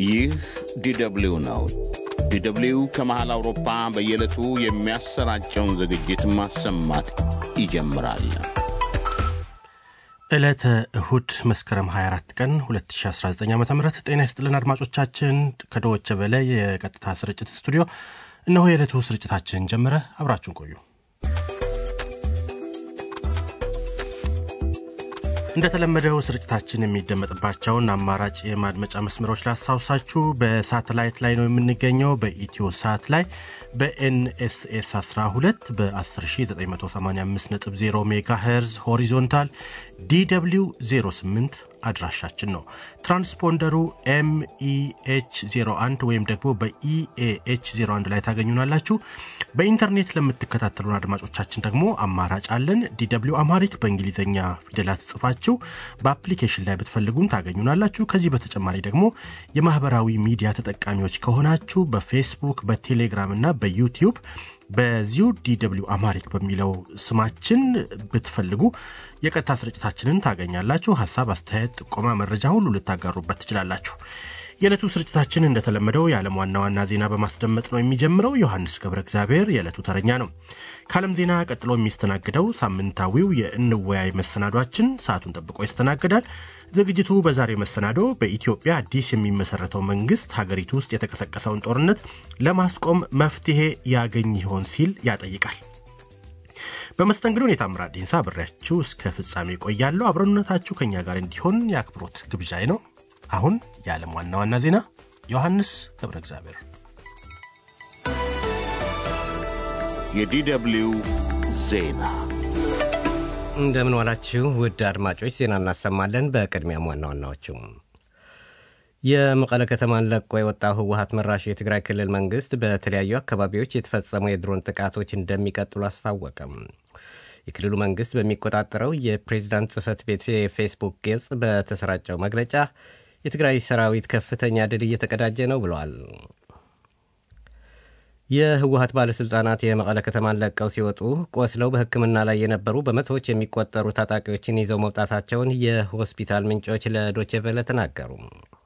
ይህ ዲደብሊው ነው። ዲደብሊው ከመሃል አውሮፓ በየዕለቱ የሚያሰራጨውን ዝግጅት ማሰማት ይጀምራል። ዕለተ እሁድ መስከረም 24 ቀን 2019 ዓ ም ጤና ይስጥልን አድማጮቻችን። ከዶወቸ በለ የቀጥታ ስርጭት ስቱዲዮ እነሆ የዕለቱ ስርጭታችን ጀመረ። አብራችሁን ቆዩ። እንደተለመደው ስርጭታችን የሚደመጥባቸውን አማራጭ የማድመጫ መስመሮች ላስታውሳችሁ። በሳተላይት ላይ ነው የምንገኘው። በኢትዮ ሳት ላይ በኤንኤስኤስ 12 በ10985.0 ሜጋ ሄርዝ ሆሪዞንታል ዲw 08 አድራሻችን ነው። ትራንስፖንደሩ ኤምኢኤች 01 ወይም ደግሞ በኢኤኤች 01 ላይ ታገኙናላችሁ። በኢንተርኔት ለምትከታተሉን አድማጮቻችን ደግሞ አማራጭ አለን። ዲw አማሪክ በእንግሊዝኛ ፊደላት ጽፋችሁ በአፕሊኬሽን ላይ ብትፈልጉም ታገኙናላችሁ። ከዚህ በተጨማሪ ደግሞ የማህበራዊ ሚዲያ ተጠቃሚዎች ከሆናችሁ በፌስቡክ፣ በቴሌግራም እና በዩቲዩብ በዚሁ ዲw አማሪክ በሚለው ስማችን ብትፈልጉ የቀጥታ ስርጭታችንን ታገኛላችሁ። ሀሳብ፣ አስተያየት፣ ጥቆማ፣ መረጃ ሁሉ ልታጋሩበት ትችላላችሁ። የዕለቱ ስርጭታችን እንደተለመደው የዓለም ዋና ዋና ዜና በማስደመጥ ነው የሚጀምረው። ዮሐንስ ገብረ እግዚአብሔር የዕለቱ ተረኛ ነው። ከዓለም ዜና ቀጥሎ የሚስተናግደው ሳምንታዊው የእንወያይ መሰናዷችን ሰዓቱን ጠብቆ ይስተናገዳል። ዝግጅቱ በዛሬው መሰናዶ በኢትዮጵያ አዲስ የሚመሰረተው መንግስት ሀገሪቱ ውስጥ የተቀሰቀሰውን ጦርነት ለማስቆም መፍትሄ ያገኝ ይሆን ሲል ያጠይቃል። በመስተንግዶ የታምራት ዲንሳ አብሬያችሁ እስከ ፍጻሜ ቆያለሁ። አብረነታችሁ ከእኛ ጋር እንዲሆን የአክብሮት ግብዣይ ነው። አሁን የዓለም ዋና ዋና ዜና ዮሐንስ ገብረ እግዚአብሔር። የዲደብሊው ዜና እንደምን ዋላችሁ ውድ አድማጮች፣ ዜና እናሰማለን። በቅድሚያም ዋና ዋናዎቹ የመቀለ ከተማን ለቆ የወጣው ህወሀት መራሹ የትግራይ ክልል መንግስት በተለያዩ አካባቢዎች የተፈጸሙ የድሮን ጥቃቶች እንደሚቀጥሉ አስታወቀም። የክልሉ መንግስት በሚቆጣጠረው የፕሬዝዳንት ጽህፈት ቤት የፌስቡክ ገጽ በተሰራጨው መግለጫ የትግራይ ሰራዊት ከፍተኛ ድል እየተቀዳጀ ነው ብለዋል። የህወሀት ባለሥልጣናት የመቀለ ከተማን ለቀው ሲወጡ ቆስለው በሕክምና ላይ የነበሩ በመቶዎች የሚቆጠሩ ታጣቂዎችን ይዘው መውጣታቸውን የሆስፒታል ምንጮች ለዶቼ ቬለ ተናገሩ።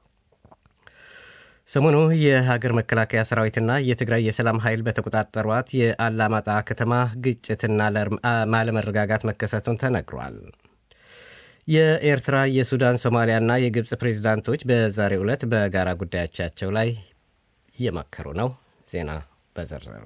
ሰሞኑ የሀገር መከላከያ ሰራዊትና የትግራይ የሰላም ኃይል በተቆጣጠሯት የአላማጣ ከተማ ግጭትና ማለመረጋጋት መከሰቱን ተነግሯል። የኤርትራ፣ የሱዳን፣ ሶማሊያና የግብፅ ፕሬዚዳንቶች በዛሬው ዕለት በጋራ ጉዳዮቻቸው ላይ እየመከሩ ነው። ዜና በዝርዝር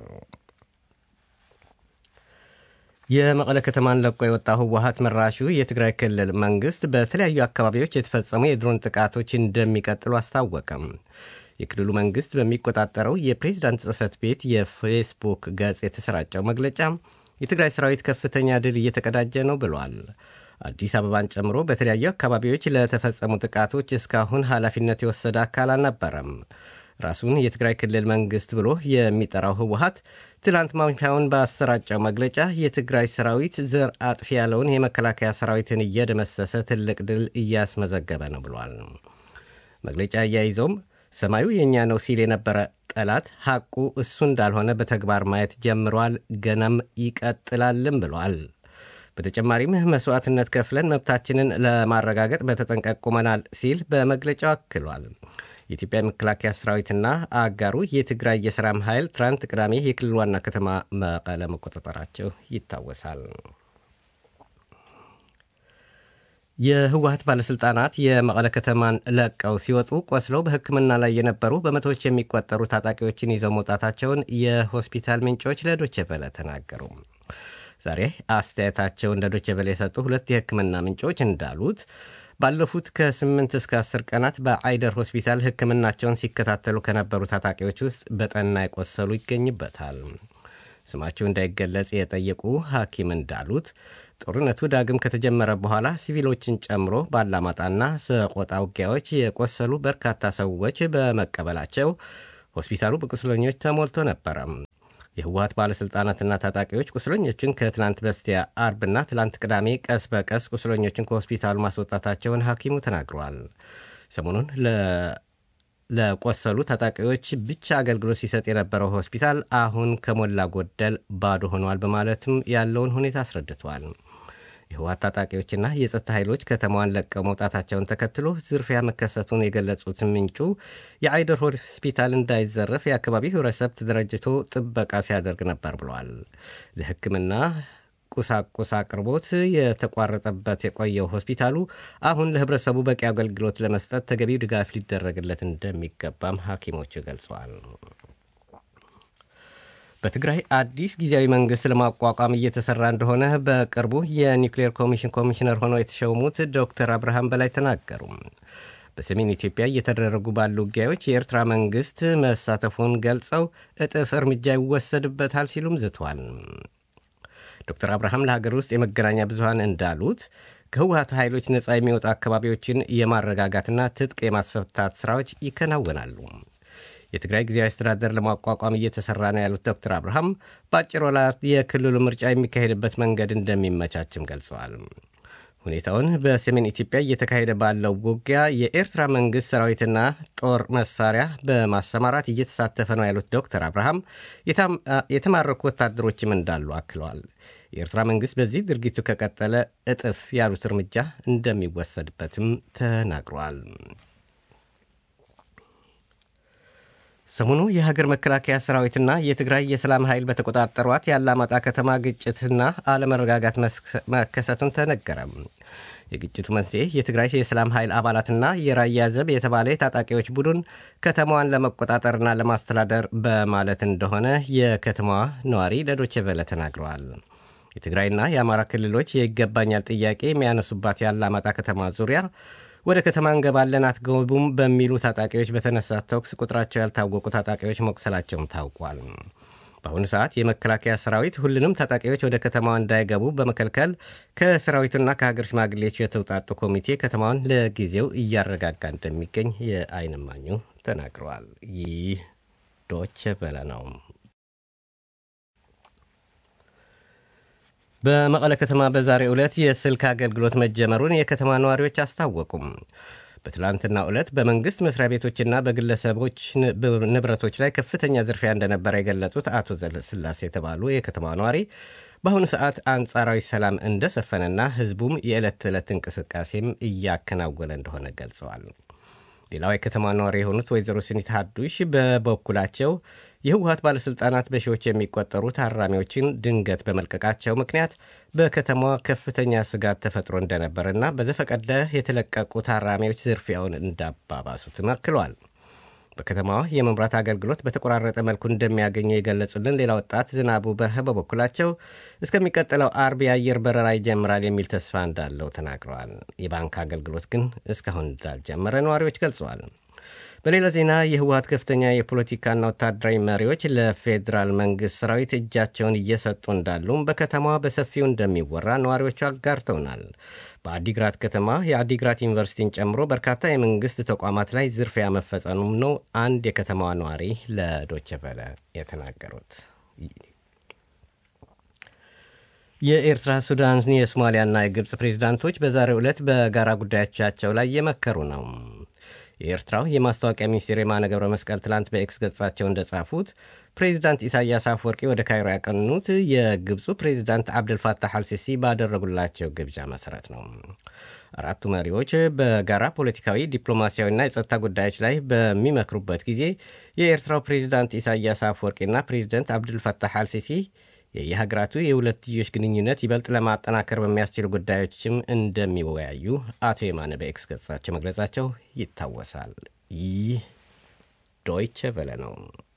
የመቀለ ከተማን ለቆ የወጣው ህወሀት መራሹ የትግራይ ክልል መንግስት በተለያዩ አካባቢዎች የተፈጸሙ የድሮን ጥቃቶች እንደሚቀጥሉ አስታወቀም። የክልሉ መንግስት በሚቆጣጠረው የፕሬዝዳንት ጽህፈት ቤት የፌስቡክ ገጽ የተሰራጨው መግለጫ የትግራይ ሰራዊት ከፍተኛ ድል እየተቀዳጀ ነው ብሏል። አዲስ አበባን ጨምሮ በተለያዩ አካባቢዎች ለተፈጸሙ ጥቃቶች እስካሁን ኃላፊነት የወሰደ አካል አልነበረም። ራሱን የትግራይ ክልል መንግስት ብሎ የሚጠራው ህወሀት ትላንት ማምሻውን ባሰራጨው መግለጫ የትግራይ ሰራዊት ዘር አጥፊ ያለውን የመከላከያ ሰራዊትን እየደመሰሰ ትልቅ ድል እያስመዘገበ ነው ብሏል። መግለጫ አያይዞም ሰማዩ የእኛ ነው ሲል የነበረ ጠላት ሐቁ እሱ እንዳልሆነ በተግባር ማየት ጀምሯል፣ ገናም ይቀጥላልም ብሏል። በተጨማሪም መስዋዕትነት ከፍለን መብታችንን ለማረጋገጥ በተጠንቀቅ ቁመናል ሲል በመግለጫው አክሏል። የኢትዮጵያ መከላከያ ሰራዊትና አጋሩ የትግራይ የሰላም ኃይል ትናንት ቅዳሜ የክልል ዋና ከተማ መቀለ መቆጣጠራቸው ይታወሳል። የህወሀት ባለሥልጣናት የመቀለ ከተማን ለቀው ሲወጡ ቆስለው በሕክምና ላይ የነበሩ በመቶዎች የሚቆጠሩ ታጣቂዎችን ይዘው መውጣታቸውን የሆስፒታል ምንጮች ለዶቼ ቬለ ተናገሩ። ዛሬ አስተያየታቸውን ለዶቼ ቬለ የሰጡ ሁለት የሕክምና ምንጮች እንዳሉት ባለፉት ከ8 እስከ 10 ቀናት በአይደር ሆስፒታል ሕክምናቸውን ሲከታተሉ ከነበሩ ታጣቂዎች ውስጥ በጠና የቆሰሉ ይገኝበታል። ስማቸው እንዳይገለጽ የጠየቁ ሐኪም እንዳሉት ጦርነቱ ዳግም ከተጀመረ በኋላ ሲቪሎችን ጨምሮ ባላማጣና ሰቆጣ ውጊያዎች የቆሰሉ በርካታ ሰዎች በመቀበላቸው ሆስፒታሉ በቁስለኞች ተሞልቶ ነበረ። የህወሀት ባለሥልጣናትና ታጣቂዎች ቁስለኞችን ከትላንት በስቲያ አርብና ትላንት ቅዳሜ ቀስ በቀስ ቁስለኞችን ከሆስፒታሉ ማስወጣታቸውን ሐኪሙ ተናግረዋል። ሰሞኑን ለቆሰሉ ታጣቂዎች ብቻ አገልግሎት ሲሰጥ የነበረው ሆስፒታል አሁን ከሞላ ጎደል ባዶ ሆኗል በማለትም ያለውን ሁኔታ አስረድተዋል። የህወሓት ታጣቂዎችና የጸጥታ ኃይሎች ከተማዋን ለቀው መውጣታቸውን ተከትሎ ዝርፊያ መከሰቱን የገለጹት ምንጩ የአይደር ሆስፒታል እንዳይዘረፍ የአካባቢው ህብረተሰብ ተደራጅቶ ጥበቃ ሲያደርግ ነበር ብለዋል። ለሕክምና ቁሳቁስ አቅርቦት የተቋረጠበት የቆየው ሆስፒታሉ አሁን ለህብረተሰቡ በቂ አገልግሎት ለመስጠት ተገቢ ድጋፍ ሊደረግለት እንደሚገባም ሐኪሞቹ ገልጸዋል። በትግራይ አዲስ ጊዜያዊ መንግስት ለማቋቋም እየተሰራ እንደሆነ በቅርቡ የኒውክሌር ኮሚሽን ኮሚሽነር ሆነው የተሸሙት ዶክተር አብርሃም በላይ ተናገሩ። በሰሜን ኢትዮጵያ እየተደረጉ ባሉ ውጊያዎች የኤርትራ መንግስት መሳተፉን ገልጸው እጥፍ እርምጃ ይወሰድበታል ሲሉም ዝተዋል። ዶክተር አብርሃም ለሀገር ውስጥ የመገናኛ ብዙሀን እንዳሉት ከህወሀት ኃይሎች ነፃ የሚወጡ አካባቢዎችን የማረጋጋትና ትጥቅ የማስፈታት ሥራዎች ይከናወናሉ። የትግራይ ጊዜያዊ አስተዳደር ለማቋቋም እየተሰራ ነው ያሉት ዶክተር አብርሃም በአጭር ወራት የክልሉ ምርጫ የሚካሄድበት መንገድ እንደሚመቻችም ገልጸዋል። ሁኔታውን በሰሜን ኢትዮጵያ እየተካሄደ ባለው ውጊያ የኤርትራ መንግሥት ሰራዊትና ጦር መሳሪያ በማሰማራት እየተሳተፈ ነው ያሉት ዶክተር አብርሃም የተማረኩ ወታደሮችም እንዳሉ አክለዋል። የኤርትራ መንግሥት በዚህ ድርጊቱ ከቀጠለ እጥፍ ያሉት እርምጃ እንደሚወሰድበትም ተናግሯል። ሰሞኑ የሀገር መከላከያ ሰራዊትና የትግራይ የሰላም ኃይል በተቆጣጠሯት የአላማጣ ከተማ ግጭትና አለመረጋጋት መከሰቱን ተነገረ። የግጭቱ መንስኤ የትግራይ የሰላም ኃይል አባላትና የራያ ዘብ የተባለ የታጣቂዎች ቡድን ከተማዋን ለመቆጣጠርና ለማስተዳደር በማለት እንደሆነ የከተማዋ ነዋሪ ለዶቼ ቬለ ተናግረዋል። የትግራይና የአማራ ክልሎች የይገባኛል ጥያቄ የሚያነሱባት የአላማጣ ከተማ ዙሪያ ወደ ከተማ እንገባለን አትገቡም በሚሉ ታጣቂዎች በተነሳ ተኩስ ቁጥራቸው ያልታወቁ ታጣቂዎች መቁሰላቸውም ታውቋል። በአሁኑ ሰዓት የመከላከያ ሰራዊት ሁሉንም ታጣቂዎች ወደ ከተማዋ እንዳይገቡ በመከልከል ከሰራዊቱና ከሀገር ሽማግሌዎች የተውጣጡ ኮሚቴ ከተማዋን ለጊዜው እያረጋጋ እንደሚገኝ የዓይን እማኙ ተናግረዋል። ይህ ዶቼ ቬለ ነው። በመቀለ ከተማ በዛሬው ዕለት የስልክ አገልግሎት መጀመሩን የከተማ ነዋሪዎች አስታወቁም። በትላንትና ዕለት በመንግሥት መስሪያ ቤቶችና በግለሰቦች ንብረቶች ላይ ከፍተኛ ዝርፊያ እንደነበረ የገለጹት አቶ ዘለስላሴ የተባሉ የከተማ ነዋሪ በአሁኑ ሰዓት አንጻራዊ ሰላም እንደሰፈነና ሕዝቡም የዕለት ተዕለት እንቅስቃሴም እያከናወነ እንደሆነ ገልጸዋል። ሌላው የከተማ ነዋሪ የሆኑት ወይዘሮ ስኒት ሀዱሽ በበኩላቸው የህወሀት ባለሥልጣናት በሺዎች የሚቆጠሩ ታራሚዎችን ድንገት በመልቀቃቸው ምክንያት በከተማዋ ከፍተኛ ስጋት ተፈጥሮ እንደነበርና በዘፈቀደ የተለቀቁ ታራሚዎች ዝርፊያውን እንዳባባሱትም አክለዋል። በከተማዋ የመብራት አገልግሎት በተቆራረጠ መልኩ እንደሚያገኙ የገለጹልን ሌላ ወጣት ዝናቡ በርሀ በበኩላቸው እስከሚቀጥለው አርብ የአየር በረራ ይጀምራል የሚል ተስፋ እንዳለው ተናግረዋል። የባንክ አገልግሎት ግን እስካሁን እንዳልጀመረ ነዋሪዎች ገልጸዋል። በሌላ ዜና የህወሀት ከፍተኛ የፖለቲካና ወታደራዊ መሪዎች ለፌዴራል መንግሥት ሰራዊት እጃቸውን እየሰጡ እንዳሉም በከተማዋ በሰፊው እንደሚወራ ነዋሪዎቹ አጋርተውናል። በአዲግራት ከተማ የአዲግራት ዩኒቨርሲቲን ጨምሮ በርካታ የመንግሥት ተቋማት ላይ ዝርፊያ መፈጸሙም ነው አንድ የከተማዋ ነዋሪ ለዶቸቨለ የተናገሩት። የኤርትራ፣ ሱዳን፣ የሶማሊያና የግብፅ ፕሬዚዳንቶች በዛሬው ዕለት በጋራ ጉዳዮቻቸው ላይ እየመከሩ ነው። የኤርትራው የማስታወቂያ ሚኒስቴር የማነ ገብረ መስቀል ትላንት በኤክስ ገጻቸው እንደጻፉት ፕሬዚዳንት ኢሳያስ አፈወርቂ ወደ ካይሮ ያቀኑት የግብፁ ፕሬዚዳንት አብደልፋታህ አልሲሲ ባደረጉላቸው ግብዣ መሰረት ነው። አራቱ መሪዎች በጋራ ፖለቲካዊ፣ ዲፕሎማሲያዊና የጸጥታ ጉዳዮች ላይ በሚመክሩበት ጊዜ የኤርትራው ፕሬዚዳንት ኢሳያስ አፈወርቂና ፕሬዚዳንት አብደልፋታህ አልሲሲ የየሀገራቱ የሁለትዮሽ ግንኙነት ይበልጥ ለማጠናከር በሚያስችሉ ጉዳዮችም እንደሚወያዩ አቶ የማነ በኤክስ ገጻቸው መግለጻቸው ይታወሳል። ይህ ዶይቸ ቨለ ነው።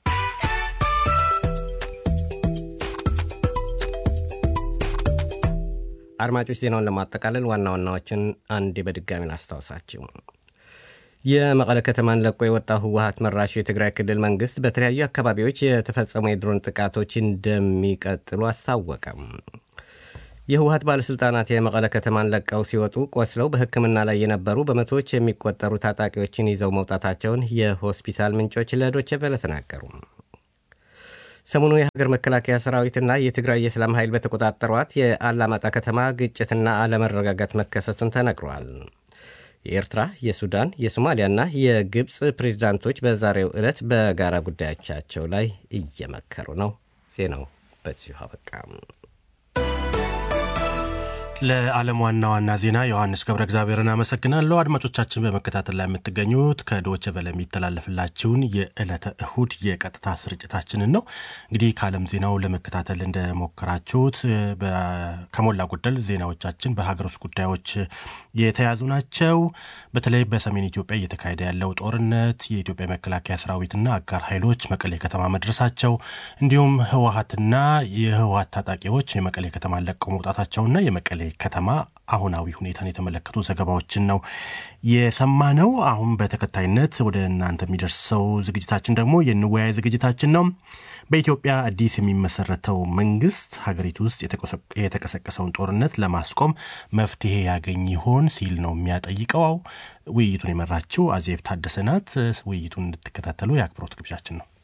አድማጮች ዜናውን ለማጠቃለል ዋና ዋናዎችን አንዴ በድጋሚ ላስታውሳችሁ። የመቀለ ከተማን ለቆ የወጣው ህወሀት መራሹ የትግራይ ክልል መንግስት በተለያዩ አካባቢዎች የተፈጸሙ የድሮን ጥቃቶች እንደሚቀጥሉ አስታወቀም። የህወሀት ባለሥልጣናት የመቀለ ከተማን ለቀው ሲወጡ ቆስለው በሕክምና ላይ የነበሩ በመቶዎች የሚቆጠሩ ታጣቂዎችን ይዘው መውጣታቸውን የሆስፒታል ምንጮች ለዶቼ ቬለ ተናገሩ። ሰሞኑ የሀገር መከላከያ ሰራዊትና የትግራይ የሰላም ኃይል በተቆጣጠሯት የአላማጣ ከተማ ግጭትና አለመረጋጋት መከሰቱን ተነግሯል። የኤርትራ፣ የሱዳን፣ የሶማሊያና የግብፅ ፕሬዚዳንቶች በዛሬው ዕለት በጋራ ጉዳዮቻቸው ላይ እየመከሩ ነው። ዜናው በዚሁ አበቃ። ለዓለም ዋና ዋና ዜና ዮሐንስ ገብረ እግዚአብሔርን አመሰግናለሁ። አድማጮቻችን በመከታተል ላይ የምትገኙት ከዶቸ ቨለ የሚተላለፍላችሁን የዕለተ እሁድ የቀጥታ ስርጭታችንን ነው። እንግዲህ ከዓለም ዜናው ለመከታተል እንደሞከራችሁት ከሞላ ጎደል ዜናዎቻችን በሀገር ውስጥ ጉዳዮች የተያዙ ናቸው። በተለይ በሰሜን ኢትዮጵያ እየተካሄደ ያለው ጦርነት፣ የኢትዮጵያ መከላከያ ሰራዊትና አጋር ኃይሎች መቀሌ ከተማ መድረሳቸው፣ እንዲሁም ህወሀትና የህወሀት ታጣቂዎች የመቀሌ ከተማ ለቀው መውጣታቸውና የመቀሌ ከተማ አሁናዊ ሁኔታን የተመለከቱ ዘገባዎችን ነው የሰማነው። አሁን በተከታይነት ወደ እናንተ የሚደርሰው ዝግጅታችን ደግሞ የንወያይ ዝግጅታችን ነው። በኢትዮጵያ አዲስ የሚመሰረተው መንግስት ሀገሪቱ ውስጥ የተቀሰቀሰውን ጦርነት ለማስቆም መፍትሄ ያገኝ ይሆን ሲል ነው የሚያጠይቀው። ውይይቱን የመራችው አዜብ ታደሰ ናት። ውይይቱን እንድትከታተሉ የአክብሮት ግብዣችን ነው።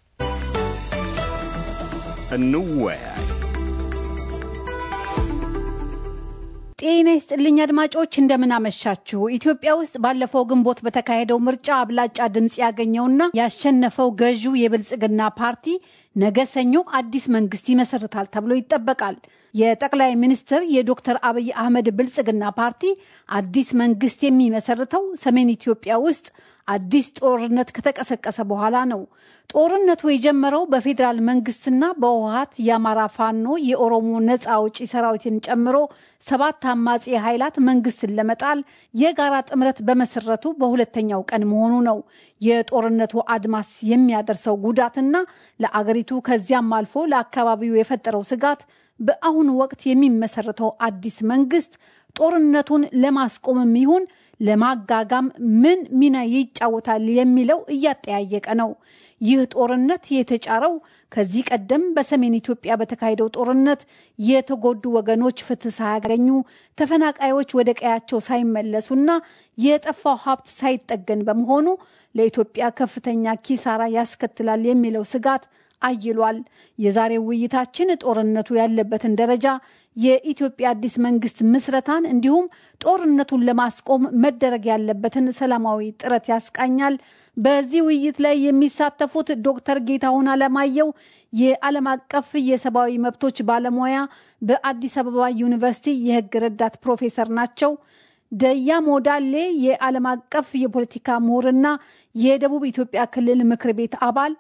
እንወያይ። ጤና ይስጥልኝ አድማጮች፣ እንደምን አመሻችሁ። ኢትዮጵያ ውስጥ ባለፈው ግንቦት በተካሄደው ምርጫ አብላጫ ድምፅ ያገኘውና ያሸነፈው ገዢው የብልጽግና ፓርቲ ነገ ሰኞ አዲስ መንግስት ይመሰርታል ተብሎ ይጠበቃል። የጠቅላይ ሚኒስትር የዶክተር አብይ አህመድ ብልጽግና ፓርቲ አዲስ መንግስት የሚመሰርተው ሰሜን ኢትዮጵያ ውስጥ አዲስ ጦርነት ከተቀሰቀሰ በኋላ ነው። ጦርነቱ የጀመረው በፌዴራል መንግስትና በህወሀት የአማራ ፋኖ የኦሮሞ ነፃ አውጪ ሰራዊትን ጨምሮ ሰባት አማጺ ኃይላት መንግስትን ለመጣል የጋራ ጥምረት በመሰረቱ በሁለተኛው ቀን መሆኑ ነው። የጦርነቱ አድማስ የሚያደርሰው ጉዳትና ለአገሪቱ ከዚያም አልፎ ለአካባቢው የፈጠረው ስጋት በአሁኑ ወቅት የሚመሰረተው አዲስ መንግስት ጦርነቱን ለማስቆምም ይሁን ለማጋጋም ምን ሚና ይጫወታል የሚለው እያጠያየቀ ነው። ይህ ጦርነት የተጫረው ከዚህ ቀደም በሰሜን ኢትዮጵያ በተካሄደው ጦርነት የተጎዱ ወገኖች ፍትህ ሳያገኙ፣ ተፈናቃዮች ወደ ቀያቸው ሳይመለሱና የጠፋው ሀብት ሳይጠገን በመሆኑ ለኢትዮጵያ ከፍተኛ ኪሳራ ያስከትላል የሚለው ስጋት አይሏል። የዛሬው ውይይታችን ጦርነቱ ያለበትን ደረጃ፣ የኢትዮጵያ አዲስ መንግስት ምስረታን እንዲሁም ጦርነቱን ለማስቆም መደረግ ያለበትን ሰላማዊ ጥረት ያስቃኛል። በዚህ ውይይት ላይ የሚሳተፉት ዶክተር ጌታሁን አለማየሁ የዓለም አቀፍ የሰብአዊ መብቶች ባለሙያ በአዲስ አበባ ዩኒቨርሲቲ የህግ ረዳት ፕሮፌሰር ናቸው። ደያ ሞዳሌ የዓለም አቀፍ የፖለቲካ ምሁርና የደቡብ ኢትዮጵያ ክልል ምክር ቤት አባል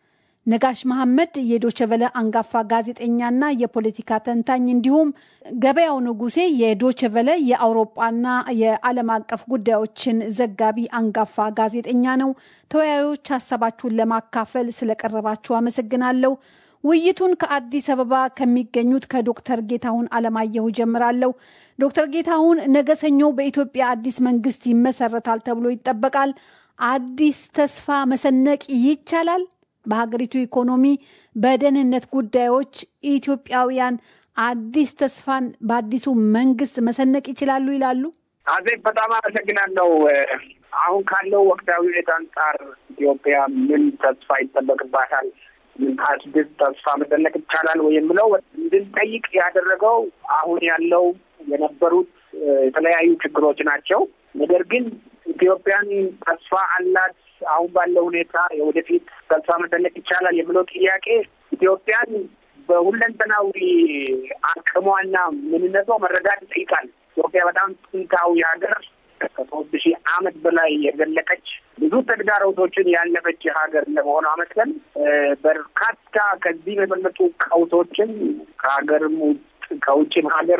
ነጋሽ መሐመድ የዶቸቨለ አንጋፋ ጋዜጠኛና የፖለቲካ ተንታኝ እንዲሁም ገበያው ንጉሴ የዶቸቨለ የአውሮጳና የዓለም አቀፍ ጉዳዮችን ዘጋቢ አንጋፋ ጋዜጠኛ ነው። ተወያዮች ሀሳባችሁን ለማካፈል ስለቀረባችሁ አመሰግናለሁ። ውይይቱን ከአዲስ አበባ ከሚገኙት ከዶክተር ጌታሁን አለማየሁ ጀምራለሁ። ዶክተር ጌታሁን ነገ ሰኞ በኢትዮጵያ አዲስ መንግስት ይመሰረታል ተብሎ ይጠበቃል። አዲስ ተስፋ መሰነቅ ይቻላል? በሀገሪቱ ኢኮኖሚ፣ በደህንነት ጉዳዮች ኢትዮጵያውያን አዲስ ተስፋን በአዲሱ መንግስት መሰነቅ ይችላሉ ይላሉ? አዜብ በጣም አመሰግናለው። አሁን ካለው ወቅታዊ ሁኔታ አንጻር ኢትዮጵያ ምን ተስፋ ይጠበቅባታል? ምን አዲስ ተስፋ መሰነቅ ይቻላል ወይ የምለው እንድንጠይቅ ያደረገው አሁን ያለው የነበሩት የተለያዩ ችግሮች ናቸው። ነገር ግን ኢትዮጵያን ተስፋ አላት አሁን ባለው ሁኔታ የወደፊት ተስፋ መሰነቅ ይቻላል የምለው ጥያቄ ኢትዮጵያን በሁለንተናዊ አቅሟና ምንነቷ መረዳት ይጠይቃል። ኢትዮጵያ በጣም ጥንታዊ ሀገር ከሶስት ሺህ ዓመት በላይ የዘለቀች ብዙ ተግዳሮቶችን ያለፈች ሀገር ለመሆኗ መሰል በርካታ ከዚህ የበለጡ ቀውሶችን ከሀገርም ውስጥ ከውጭም ሀገር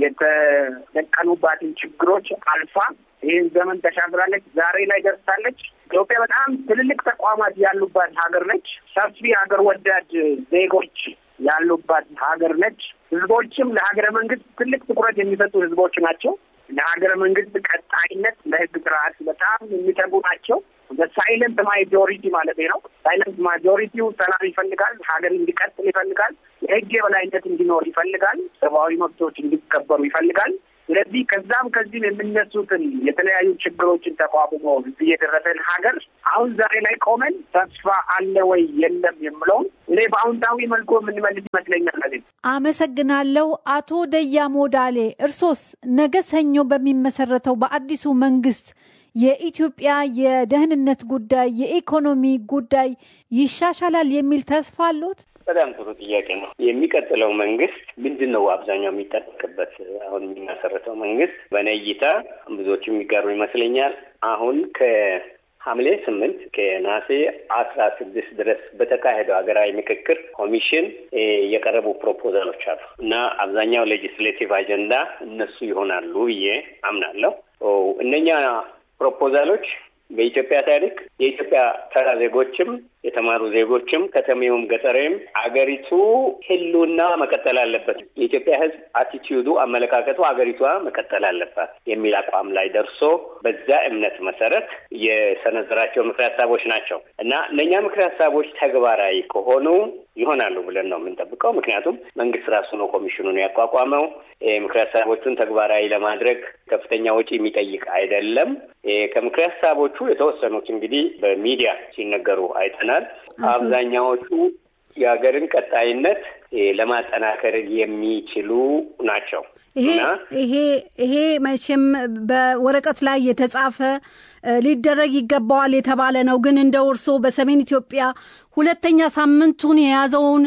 የተደቀኑባትን ችግሮች አልፋ ይህን ዘመን ተሻግራለች። ዛሬ ላይ ደርሳለች። ኢትዮጵያ በጣም ትልልቅ ተቋማት ያሉባት ሀገር ነች። ሰፊ ሀገር ወዳድ ዜጎች ያሉባት ሀገር ነች። ህዝቦችም ለሀገረ መንግስት ትልቅ ትኩረት የሚሰጡ ህዝቦች ናቸው። ለሀገረ መንግስት ቀጣይነት፣ ለህግ ስርዓት በጣም የሚተጉ ናቸው። በሳይለንት ማጆሪቲ ማለት ነው። ሳይለንት ማጆሪቲው ሰላም ይፈልጋል። ሀገር እንዲቀጥል ይፈልጋል። የህግ የበላይነት እንዲኖር ይፈልጋል። ሰብአዊ መብቶች እንዲከበሩ ይፈልጋል። ስለዚህ ከዛም ከዚህም የምነሱትን የተለያዩ ችግሮችን ተቋቁሞ እዚህ የደረሰን ሀገር አሁን ዛሬ ላይ ቆመን ተስፋ አለ ወይ የለም የምለውን እኔ በአዎንታዊ መልኩ የምንመልስ ይመስለኛል። ለዚህ አመሰግናለሁ። አቶ ደያ ሞዳሌ እርሶስ ነገ ሰኞ በሚመሰረተው በአዲሱ መንግስት የኢትዮጵያ የደህንነት ጉዳይ፣ የኢኮኖሚ ጉዳይ ይሻሻላል የሚል ተስፋ አሎት? በጣም ጥሩ ጥያቄ ነው። የሚቀጥለው መንግስት ምንድን ነው አብዛኛው የሚጠበቅበት? አሁን የሚመሰረተው መንግስት በእኔ እይታ ብዙዎቹ የሚጋሩ ይመስለኛል። አሁን ከሐምሌ ስምንት ከነሐሴ አስራ ስድስት ድረስ በተካሄደው ሀገራዊ ምክክር ኮሚሽን የቀረቡ ፕሮፖዛሎች አሉ እና አብዛኛው ሌጂስሌቲቭ አጀንዳ እነሱ ይሆናሉ ብዬ አምናለሁ። እነኛ ፕሮፖዛሎች በኢትዮጵያ ታሪክ የኢትዮጵያ ተራ ዜጎችም የተማሩ ዜጎችም ከተሜውም ገጠሬም አገሪቱ ህልውና መቀጠል አለበት፣ የኢትዮጵያ ሕዝብ አቲቲዩዱ አመለካከቱ አገሪቷ መቀጠል አለባት የሚል አቋም ላይ ደርሶ በዛ እምነት መሰረት የሰነዘራቸው ምክረ ሀሳቦች ናቸው እና እነኛ ምክረ ሀሳቦች ተግባራዊ ከሆኑ ይሆናሉ ብለን ነው የምንጠብቀው። ምክንያቱም መንግስት ራሱ ነው ኮሚሽኑን ያቋቋመው። ምክረ ሀሳቦቹን ተግባራዊ ለማድረግ ከፍተኛ ወጪ የሚጠይቅ አይደለም። ከምክረ ሀሳቦቹ የተወሰኑት እንግዲህ በሚዲያ ሲነገሩ አይተናል። አብዛኛዎቹ የሀገርን ቀጣይነት ለማጠናከር የሚችሉ ናቸው። ይሄ ይሄ ይሄ መቼም በወረቀት ላይ የተጻፈ ሊደረግ ይገባዋል የተባለ ነው። ግን እንደ እርስዎ በሰሜን ኢትዮጵያ ሁለተኛ ሳምንቱን የያዘውን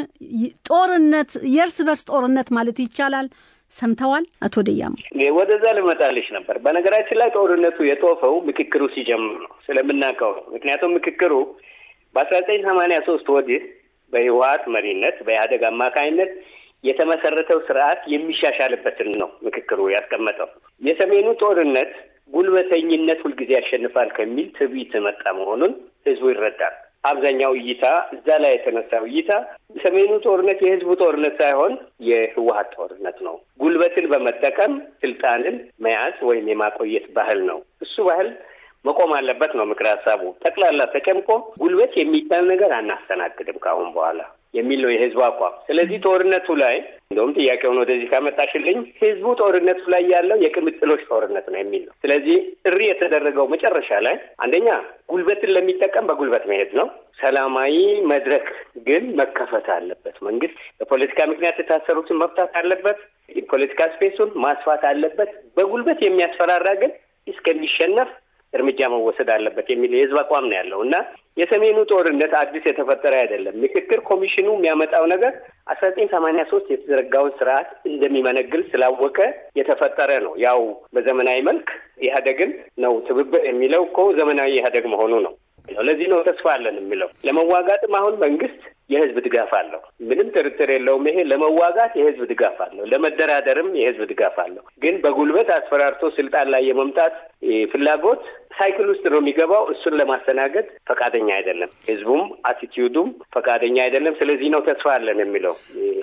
ጦርነት የእርስ በርስ ጦርነት ማለት ይቻላል ሰምተዋል? አቶ ደያሙ ወደዛ ልመጣልሽ ነበር። በነገራችን ላይ ጦርነቱ የጦፈው ምክክሩ ሲጀምር ነው ስለምናውቀው ነው። ምክንያቱም ምክክሩ በአስራ ዘጠኝ ሰማንያ ሶስት ወዲህ በህወሀት መሪነት በኢህአደግ አማካኝነት የተመሰረተው ስርዓት የሚሻሻልበትን ነው ምክክሩ ያስቀመጠው። የሰሜኑ ጦርነት ጉልበተኝነት ሁልጊዜ ያሸንፋል ከሚል ትዕቢት መጣ መሆኑን ህዝቡ ይረዳል። አብዛኛው እይታ እዛ ላይ የተነሳው እይታ ሰሜኑ ጦርነት የህዝቡ ጦርነት ሳይሆን የህወሀት ጦርነት ነው። ጉልበትን በመጠቀም ስልጣንን መያዝ ወይም የማቆየት ባህል ነው። እሱ ባህል መቆም አለበት ነው ምክር ሀሳቡ። ጠቅላላ ተጨምቆ ጉልበት የሚባል ነገር አናስተናግድም ከአሁን በኋላ የሚል ነው የህዝቡ አቋም። ስለዚህ ጦርነቱ ላይ እንደውም ጥያቄውን ወደዚህ ካመጣሽልኝ ህዝቡ ጦርነቱ ላይ ያለው የቅምጥሎች ጦርነት ነው የሚል ነው። ስለዚህ ጥሪ የተደረገው መጨረሻ ላይ አንደኛ ጉልበትን ለሚጠቀም በጉልበት መሄድ ነው። ሰላማዊ መድረክ ግን መከፈት አለበት። መንግስት በፖለቲካ ምክንያት የታሰሩትን መፍታት አለበት። የፖለቲካ ስፔሱን ማስፋት አለበት። በጉልበት የሚያስፈራራ ግን እስከሚሸነፍ እርምጃ መወሰድ አለበት የሚል የህዝብ አቋም ነው ያለው እና የሰሜኑ ጦርነት አዲስ የተፈጠረ አይደለም። ምክክር ኮሚሽኑ የሚያመጣው ነገር አስራ ዘጠኝ ሰማንያ ሶስት የተዘረጋውን ስርዓት እንደሚመነግል ስላወቀ የተፈጠረ ነው። ያው በዘመናዊ መልክ ኢህአዴግን ነው ትብብር የሚለው እኮ ዘመናዊ ኢህአዴግ መሆኑ ነው። ለዚህ ነው ተስፋ አለን የሚለው። ለመዋጋትም አሁን መንግስት የህዝብ ድጋፍ አለው። ምንም ጥርጥር የለውም። ይሄ ለመዋጋት የህዝብ ድጋፍ አለው፣ ለመደራደርም የህዝብ ድጋፍ አለው። ግን በጉልበት አስፈራርቶ ስልጣን ላይ የመምጣት ፍላጎት ሳይክል ውስጥ ነው የሚገባው። እሱን ለማስተናገድ ፈቃደኛ አይደለም። ህዝቡም አቲቲዩዱም ፈቃደኛ አይደለም። ስለዚህ ነው ተስፋ አለን የሚለው።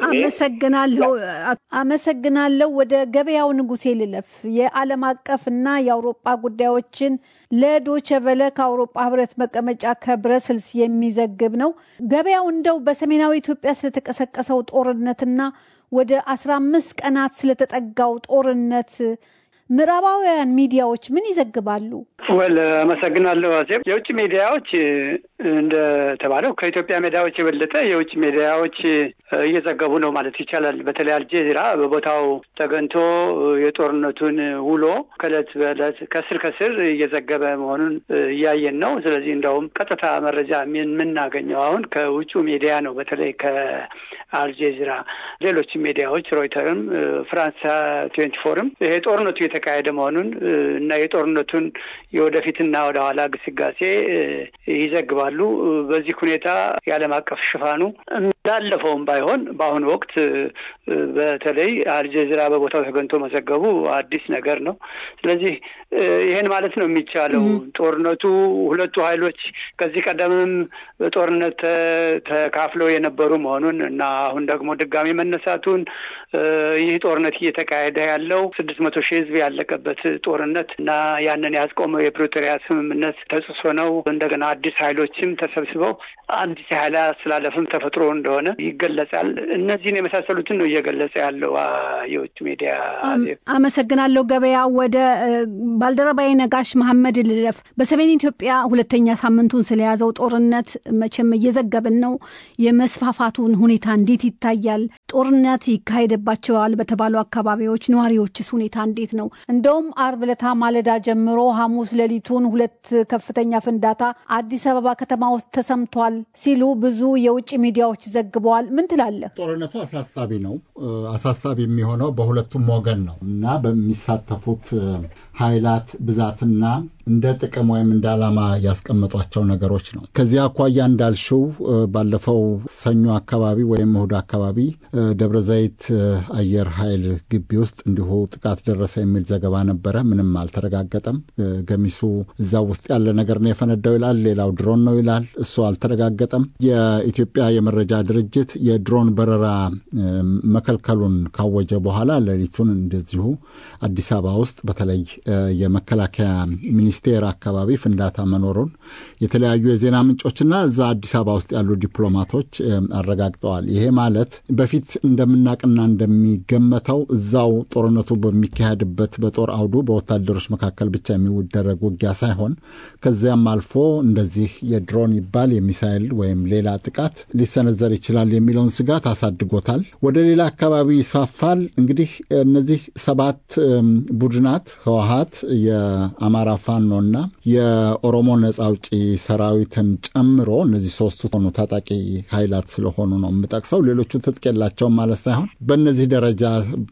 አመሰግናለሁ፣ አመሰግናለሁ። ወደ ገበያው ንጉሴ ልለፍ። የዓለም አቀፍ እና የአውሮጳ ጉዳዮችን ለዶቸ ቨለ ከአውሮጳ ህብረት መቀመጫ ከብረስልስ የሚዘግብ ነው። ገበያው እንደው በሰሜናዊ ኢትዮጵያ ስለተቀሰቀሰው ጦርነትና ወደ አስራ አምስት ቀናት ስለተጠጋው ጦርነት ምዕራባውያን ሚዲያዎች ምን ይዘግባሉ? ወል አመሰግናለሁ አዜብ። የውጭ ሚዲያዎች እንደተባለው ከኢትዮጵያ ሚዲያዎች የበለጠ የውጭ ሚዲያዎች እየዘገቡ ነው ማለት ይቻላል። በተለይ አልጄዚራ በቦታው ተገኝቶ የጦርነቱን ውሎ ከእለት በእለት ከስር ከስር እየዘገበ መሆኑን እያየን ነው። ስለዚህ እንደውም ቀጥታ መረጃ የምናገኘው አሁን ከውጩ ሚዲያ ነው። በተለይ ከአልጄዚራ፣ ሌሎች ሚዲያዎች ሮይተርም፣ ፍራንስ ትዌንቲ ፎርም ይሄ ጦርነቱ የተካሄደ መሆኑን እና የጦርነቱን የወደፊትና ወደ ኋላ ግስጋሴ ይዘግባሉ። በዚህ ሁኔታ የዓለም አቀፍ ሽፋኑ እንዳለፈውም ባይሆን በአሁኑ ወቅት በተለይ አልጀዚራ በቦታው ተገኝቶ መዘገቡ አዲስ ነገር ነው። ስለዚህ ይህን ማለት ነው የሚቻለው ጦርነቱ ሁለቱ ኃይሎች ከዚህ ቀደምም ጦርነት ተካፍለው የነበሩ መሆኑን እና አሁን ደግሞ ድጋሚ መነሳቱን ይህ ጦርነት እየተካሄደ ያለው ስድስት መቶ ሺህ ሕዝብ ያለቀበት ጦርነት እና ያንን ያስቆመው የፕሪቶሪያ ስምምነት ተጽሶ ነው። እንደገና አዲስ ኃይሎችም ተሰብስበው አዲስ ኃይል አስተላለፍም ተፈጥሮ እንደሆነ ይገለጻል። እነዚህን የመሳሰሉትን ነው እየገለጸ ያለው የውጭ ሚዲያ። አመሰግናለሁ ገበያ። ወደ ባልደረባዬ ነጋሽ መሐመድ ልለፍ። በሰሜን ኢትዮጵያ ሁለተኛ ሳምንቱን ስለያዘው ጦርነት መቼም እየዘገብን ነው። የመስፋፋቱን ሁኔታ እንዴት ይታያል? ጦርነት ይካሄድባቸዋል በተባሉ አካባቢዎች ነዋሪዎችስ ሁኔታ እንዴት ነው? እንደውም አርብ ዕለት ማለዳ ጀምሮ ሐሙስ ሌሊቱን ሁለት ከፍተኛ ፍንዳታ አዲስ አበባ ከተማ ውስጥ ተሰምቷል ሲሉ ብዙ የውጭ ሚዲያዎች ዘግበዋል። ምን ትላለህ? ጦርነቱ አሳሳቢ ነው። አሳሳቢ የሚሆነው በሁለቱም ወገን ነው እና በሚሳተፉት ኃይላት ብዛትና እንደ ጥቅም ወይም እንደ ዓላማ ያስቀመጧቸው ነገሮች ነው። ከዚህ አኳያ እንዳልሽው ባለፈው ሰኞ አካባቢ ወይም እሁድ አካባቢ ደብረ ዘይት አየር ኃይል ግቢ ውስጥ እንዲሁ ጥቃት ደረሰ የሚል ዘገባ ነበረ። ምንም አልተረጋገጠም። ገሚሱ እዛው ውስጥ ያለ ነገር ነው የፈነዳው ይላል፣ ሌላው ድሮን ነው ይላል። እሱ አልተረጋገጠም። የኢትዮጵያ የመረጃ ድርጅት የድሮን በረራ መከልከሉን ካወጀ በኋላ ሌሊቱን እንደዚሁ አዲስ አበባ ውስጥ በተለይ የመከላከያ ሚኒስቴር አካባቢ ፍንዳታ መኖሩን የተለያዩ የዜና ምንጮችና እዛ አዲስ አበባ ውስጥ ያሉ ዲፕሎማቶች አረጋግጠዋል። ይሄ ማለት በፊት እንደምናቅና እንደሚገመተው እዛው ጦርነቱ በሚካሄድበት በጦር አውዱ በወታደሮች መካከል ብቻ የሚደረግ ውጊያ ሳይሆን ከዚያም አልፎ እንደዚህ የድሮን ይባል የሚሳይል ወይም ሌላ ጥቃት ሊሰነዘር ይችላል የሚለውን ስጋት አሳድጎታል። ወደ ሌላ አካባቢ ይስፋፋል። እንግዲህ እነዚህ ሰባት ቡድናት ህወሀት፣ የአማራ ፋኖና የኦሮሞ ነጻ አውጪ ሰራዊትን ጨምሮ እነዚህ ሶስቱ ሆኑ ታጣቂ ኃይላት ስለሆኑ ነው የምጠቅሰው። ሌሎቹ ትጥቅ የላቸውም ማለት ሳይሆን በእነዚህ ደረጃ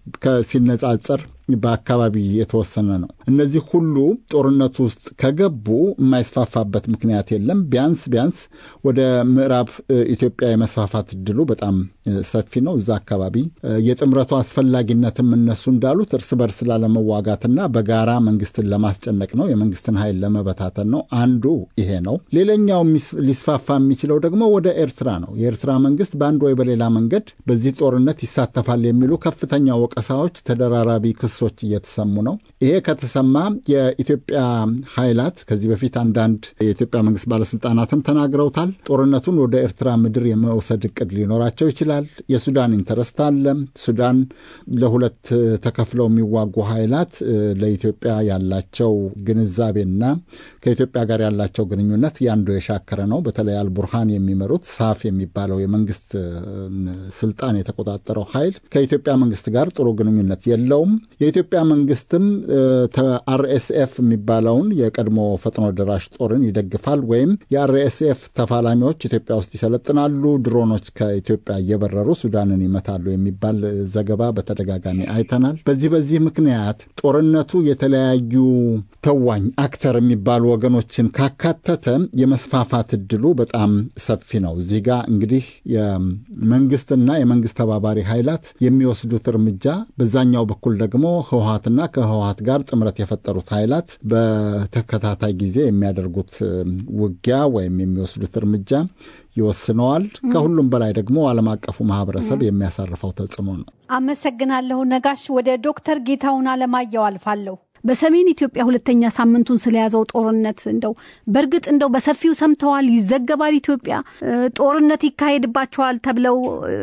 ሲነጻጸር በአካባቢ የተወሰነ ነው። እነዚህ ሁሉ ጦርነቱ ውስጥ ከገቡ የማይስፋፋበት ምክንያት የለም። ቢያንስ ቢያንስ ወደ ምዕራብ ኢትዮጵያ የመስፋፋት እድሉ በጣም ሰፊ ነው። እዛ አካባቢ የጥምረቱ አስፈላጊነትም እነሱ እንዳሉት እርስ በርስ ላለመዋጋትና በጋራ መንግስትን ለማስጨነቅ ነው፣ የመንግስትን ኃይል ለመበታተን ነው። አንዱ ይሄ ነው። ሌላኛው ሊስፋፋ የሚችለው ደግሞ ወደ ኤርትራ ነው። የኤርትራ መንግስት በአንድ ወይ በሌላ መንገድ በዚህ ጦርነት ይሳተፋል የሚሉ ከፍተኛ ወቀሳዎች፣ ተደራራቢ ክሶች እየተሰሙ ነው። ይሄ ከተሰማ የኢትዮጵያ ኃይላት ከዚህ በፊት አንዳንድ የኢትዮጵያ መንግስት ባለስልጣናትም ተናግረውታል። ጦርነቱን ወደ ኤርትራ ምድር የመውሰድ እቅድ ሊኖራቸው ይችላል። የሱዳን ኢንተረስት አለ። ሱዳን ለሁለት ተከፍለው የሚዋጉ ኃይላት ለኢትዮጵያ ያላቸው ግንዛቤና ከኢትዮጵያ ጋር ያላቸው ግንኙነት ያንዱ የሻከረ ነው። በተለይ አልቡርሃን የሚመሩት ሳፍ የሚባለው የመንግስት ስልጣን የተቆጣጠረው ኃይል ከኢትዮጵያ መንግስት ጋር ጥሩ ግንኙነት የለውም። የኢትዮጵያ መንግስትም አርኤስኤፍ የሚባለውን የቀድሞ ፈጥኖ ደራሽ ጦርን ይደግፋል ወይም የአርኤስኤፍ ተፋላሚዎች ኢትዮጵያ ውስጥ ይሰለጥናሉ፣ ድሮኖች ከኢትዮጵያ እየበረሩ ሱዳንን ይመታሉ የሚባል ዘገባ በተደጋጋሚ አይተናል። በዚህ በዚህ ምክንያት ጦርነቱ የተለያዩ ተዋኝ አክተር የሚባሉ ወገኖችን ካካተተ የመስፋፋት እድሉ በጣም ሰፊ ነው። እዚህ ጋር እንግዲህ የመንግስትና የመንግስት ተባባሪ ኃይላት የሚወስዱት እርምጃ በዛኛው በኩል ደግሞ ህወሀትና ከህወሀት ጋር ጥምረት የፈጠሩት ኃይላት በተከታታይ ጊዜ የሚያደርጉት ውጊያ ወይም የሚወስዱት እርምጃ ይወስነዋል። ከሁሉም በላይ ደግሞ ዓለም አቀፉ ማህበረሰብ የሚያሳርፈው ተጽዕኖ ነው። አመሰግናለሁ ነጋሽ። ወደ ዶክተር ጌታሁን አለማየሁ አልፋለሁ። በሰሜን ኢትዮጵያ ሁለተኛ ሳምንቱን ስለያዘው ጦርነት እንደው በእርግጥ እንደው በሰፊው ሰምተዋል? ይዘገባል? ኢትዮጵያ ጦርነት ይካሄድባቸዋል ተብለው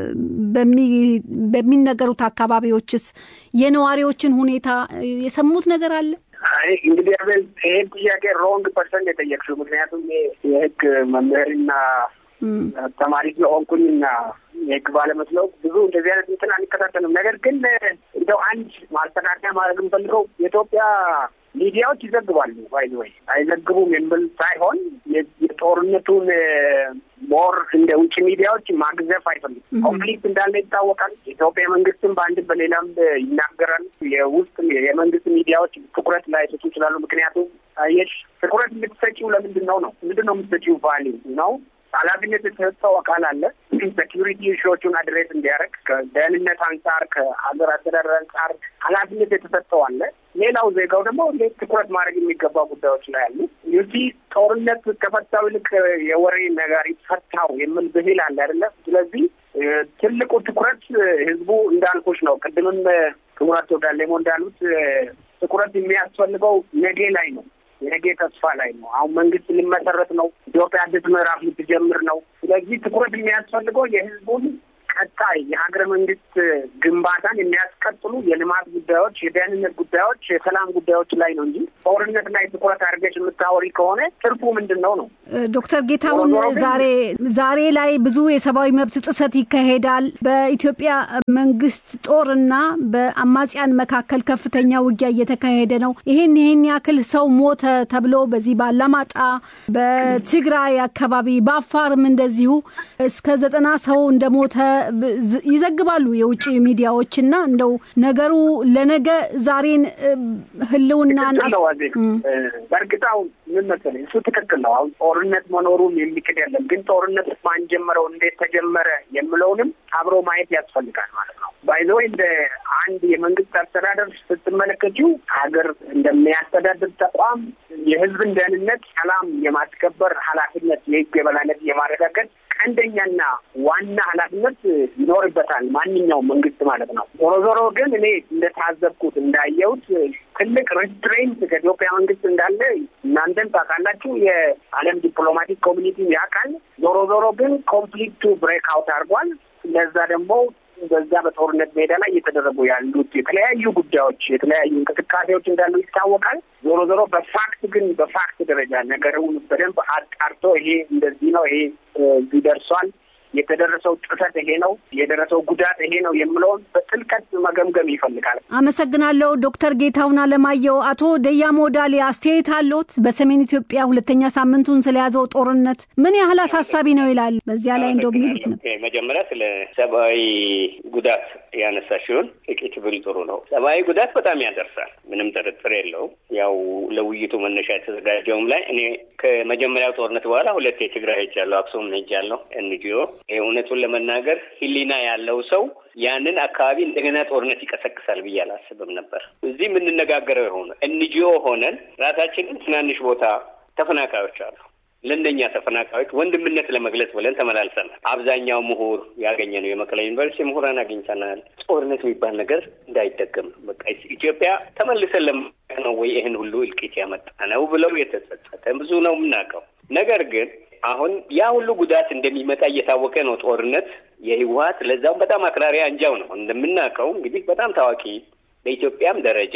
በሚነገሩት አካባቢዎችስ የነዋሪዎችን ሁኔታ የሰሙት ነገር አለ? አይ እንግዲህ አቤል ይሄን ጥያቄ ሮንግ ፐርሰን የጠየቅሽው። ምክንያቱም የህግ መምህርና ተማሪ ስለሆንኩኝና የህግ ባለመስለው ብዙ እንደዚህ አይነት እንትን አንከታተልም። ነገር ግን እንደው አንድ ማስተካከያ ማድረግ የምፈልገው የኢትዮጵያ ሚዲያዎች ይዘግባሉ ባይ ወይ አይዘግቡም የሚል ሳይሆን የጦርነቱን ሞር እንደ ውጭ ሚዲያዎች ማግዘፍ አይፈልግም። ኮንፍሊክት እንዳለ ይታወቃል። የኢትዮጵያ መንግስትም በአንድም በሌላም ይናገራል። የውስጥ የመንግስት ሚዲያዎች ትኩረት ላይ ሰጡ ይችላሉ። ምክንያቱም አየሽ ትኩረት የምትሰጪው ለምንድን ነው ነው ምንድን ነው የምትሰጪው ቫሊዩ ነው ኃላፊነት የተሰጠው አካል አለ። ሴኪሪቲ ኢሹዎቹን አድሬስ እንዲያደርግ ከደህንነት አንጻር ከሀገር አስተዳደር አንጻር ኃላፊነት የተሰጠው አለ። ሌላው ዜጋው ደግሞ እንዴት ትኩረት ማድረግ የሚገባ ጉዳዮች ላይ አሉ። ዩቲ ጦርነት ከፈታው ይልቅ የወሬ ነጋሪት ፈታው የሚል ብሂል አለ አይደለም። ስለዚህ ትልቁ ትኩረት ህዝቡ እንዳልኩሽ ነው። ቅድምም ክቡራቶ ዳሌሞ እንዳሉት ትኩረት የሚያስፈልገው ነገ ላይ ነው የነገ ተስፋ ላይ ነው። አሁን መንግስት ሊመሰረት ነው። ኢትዮጵያ አዲስ ምዕራፍ ልትጀምር ነው። ስለዚህ ትኩረት የሚያስፈልገው የህዝቡን ቀጣይ የሀገረ መንግስት ግንባታን የሚያስቀጥሉ የልማት ጉዳዮች፣ የደህንነት ጉዳዮች፣ የሰላም ጉዳዮች ላይ ነው እንጂ ጦርነት ላይ ትኩረት አድርገሽ የምታወሪ ከሆነ ትርፉ ምንድን ነው ነው? ዶክተር ጌታሁን ዛሬ ዛሬ ላይ ብዙ የሰብአዊ መብት ጥሰት ይካሄዳል። በኢትዮጵያ መንግስት ጦርና በአማጽያን መካከል ከፍተኛ ውጊያ እየተካሄደ ነው። ይህን ይህን ያክል ሰው ሞተ ተብሎ በዚህ ባላማጣ፣ በትግራይ አካባቢ፣ በአፋርም እንደዚሁ እስከ ዘጠና ሰው እንደሞተ ይዘግባሉ የውጭ ሚዲያዎች እና እንደው ነገሩ ለነገ ዛሬን ህልውና በእርግጣው ምን መሰለኝ እሱ ትክክል ነው። አሁን ጦርነት መኖሩን የሚክድ የለም። ግን ጦርነት ማን ጀመረው፣ እንዴት ተጀመረ የምለውንም አብሮ ማየት ያስፈልጋል ማለት ነው። ባይዘ እንደ አንድ የመንግስት አስተዳደር ስትመለከችው ሀገር እንደሚያስተዳድር ተቋም የህዝብን ደህንነት፣ ሰላም የማስከበር ኃላፊነት የህግ የበላይነት የማረጋገጥ ቀንደኛና ዋና ኃላፊነት ይኖርበታል ማንኛውም መንግስት ማለት ነው። ዞሮ ዞሮ ግን እኔ እንደታዘብኩት እንዳየሁት ትልቅ ሪስትሬንት ከኢትዮጵያ መንግስት እንዳለ እናንተም ታውቃላችሁ፣ የዓለም ዲፕሎማቲክ ኮሚኒቲ ያውቃል። ዞሮ ዞሮ ግን ኮንፍሊክቱ ብሬክ አውት አድርጓል። ለዛ ደግሞ በዛ በጦርነት ሜዳ ላይ እየተደረጉ ያሉት የተለያዩ ጉዳዮች የተለያዩ እንቅስቃሴዎች እንዳሉ ይታወቃል። ዞሮ ዞሮ በፋክት ግን በፋክት ደረጃ ነገሩን በደንብ አጣርቶ ይሄ እንደዚህ ነው፣ ይሄ እዚህ ደርሷል፣ የተደረሰው ጥሰት ይሄ ነው፣ የደረሰው ጉዳት ይሄ ነው የምለውን በጥልቀት መገምገም ይፈልጋል። አመሰግናለሁ ዶክተር ጌታሁን አለማየሁ። አቶ ደያሞ ዳሌ አስተያየት አለዎት? በሰሜን ኢትዮጵያ ሁለተኛ ሳምንቱን ስለያዘው ጦርነት ምን ያህል አሳሳቢ ነው ይላሉ? በዚያ ላይ እንደው የሚሉት ነው። መጀመሪያ ስለ ሰብአዊ ጉዳት ያነሳ ሲሆን ጥቂት ብል ጥሩ ነው። ሰብአዊ ጉዳት በጣም ያደርሳል፣ ምንም ጥርጥር የለውም። ያው ለውይይቱ መነሻ የተዘጋጀውም ላይ እኔ ከመጀመሪያው ጦርነት በኋላ ሁለት የትግራይ ሄጃለሁ፣ አክሱም ሄጃለሁ። ኤንጂኦ እውነቱን ለመናገር ሕሊና ያለው ሰው ያንን አካባቢ እንደገና ጦርነት ይቀሰቅሳል ብዬ አላስብም ነበር። እዚህ የምንነጋገረው የሆነ ኤንጂኦ ሆነን ራሳችንን ትናንሽ ቦታ ተፈናቃዮች አሉ ለእነኛ ተፈናቃዮች ወንድምነት ለመግለጽ ብለን ተመላልሰናል። አብዛኛው ምሁር ያገኘ ነው። የመቀሌ ዩኒቨርሲቲ ምሁራን አግኝተናል። ጦርነት የሚባል ነገር እንዳይደገም ነው። በቃ ኢትዮጵያ ተመልሰን ለመ ነው ወይ ይህን ሁሉ እልቂት ያመጣ ነው ብለው የተጸጸተ ብዙ ነው የምናውቀው። ነገር ግን አሁን ያ ሁሉ ጉዳት እንደሚመጣ እየታወቀ ነው ጦርነት የህወሀት ለዛውም በጣም አክራሪ አንጃው ነው እንደምናውቀው እንግዲህ በጣም ታዋቂ በኢትዮጵያም ደረጃ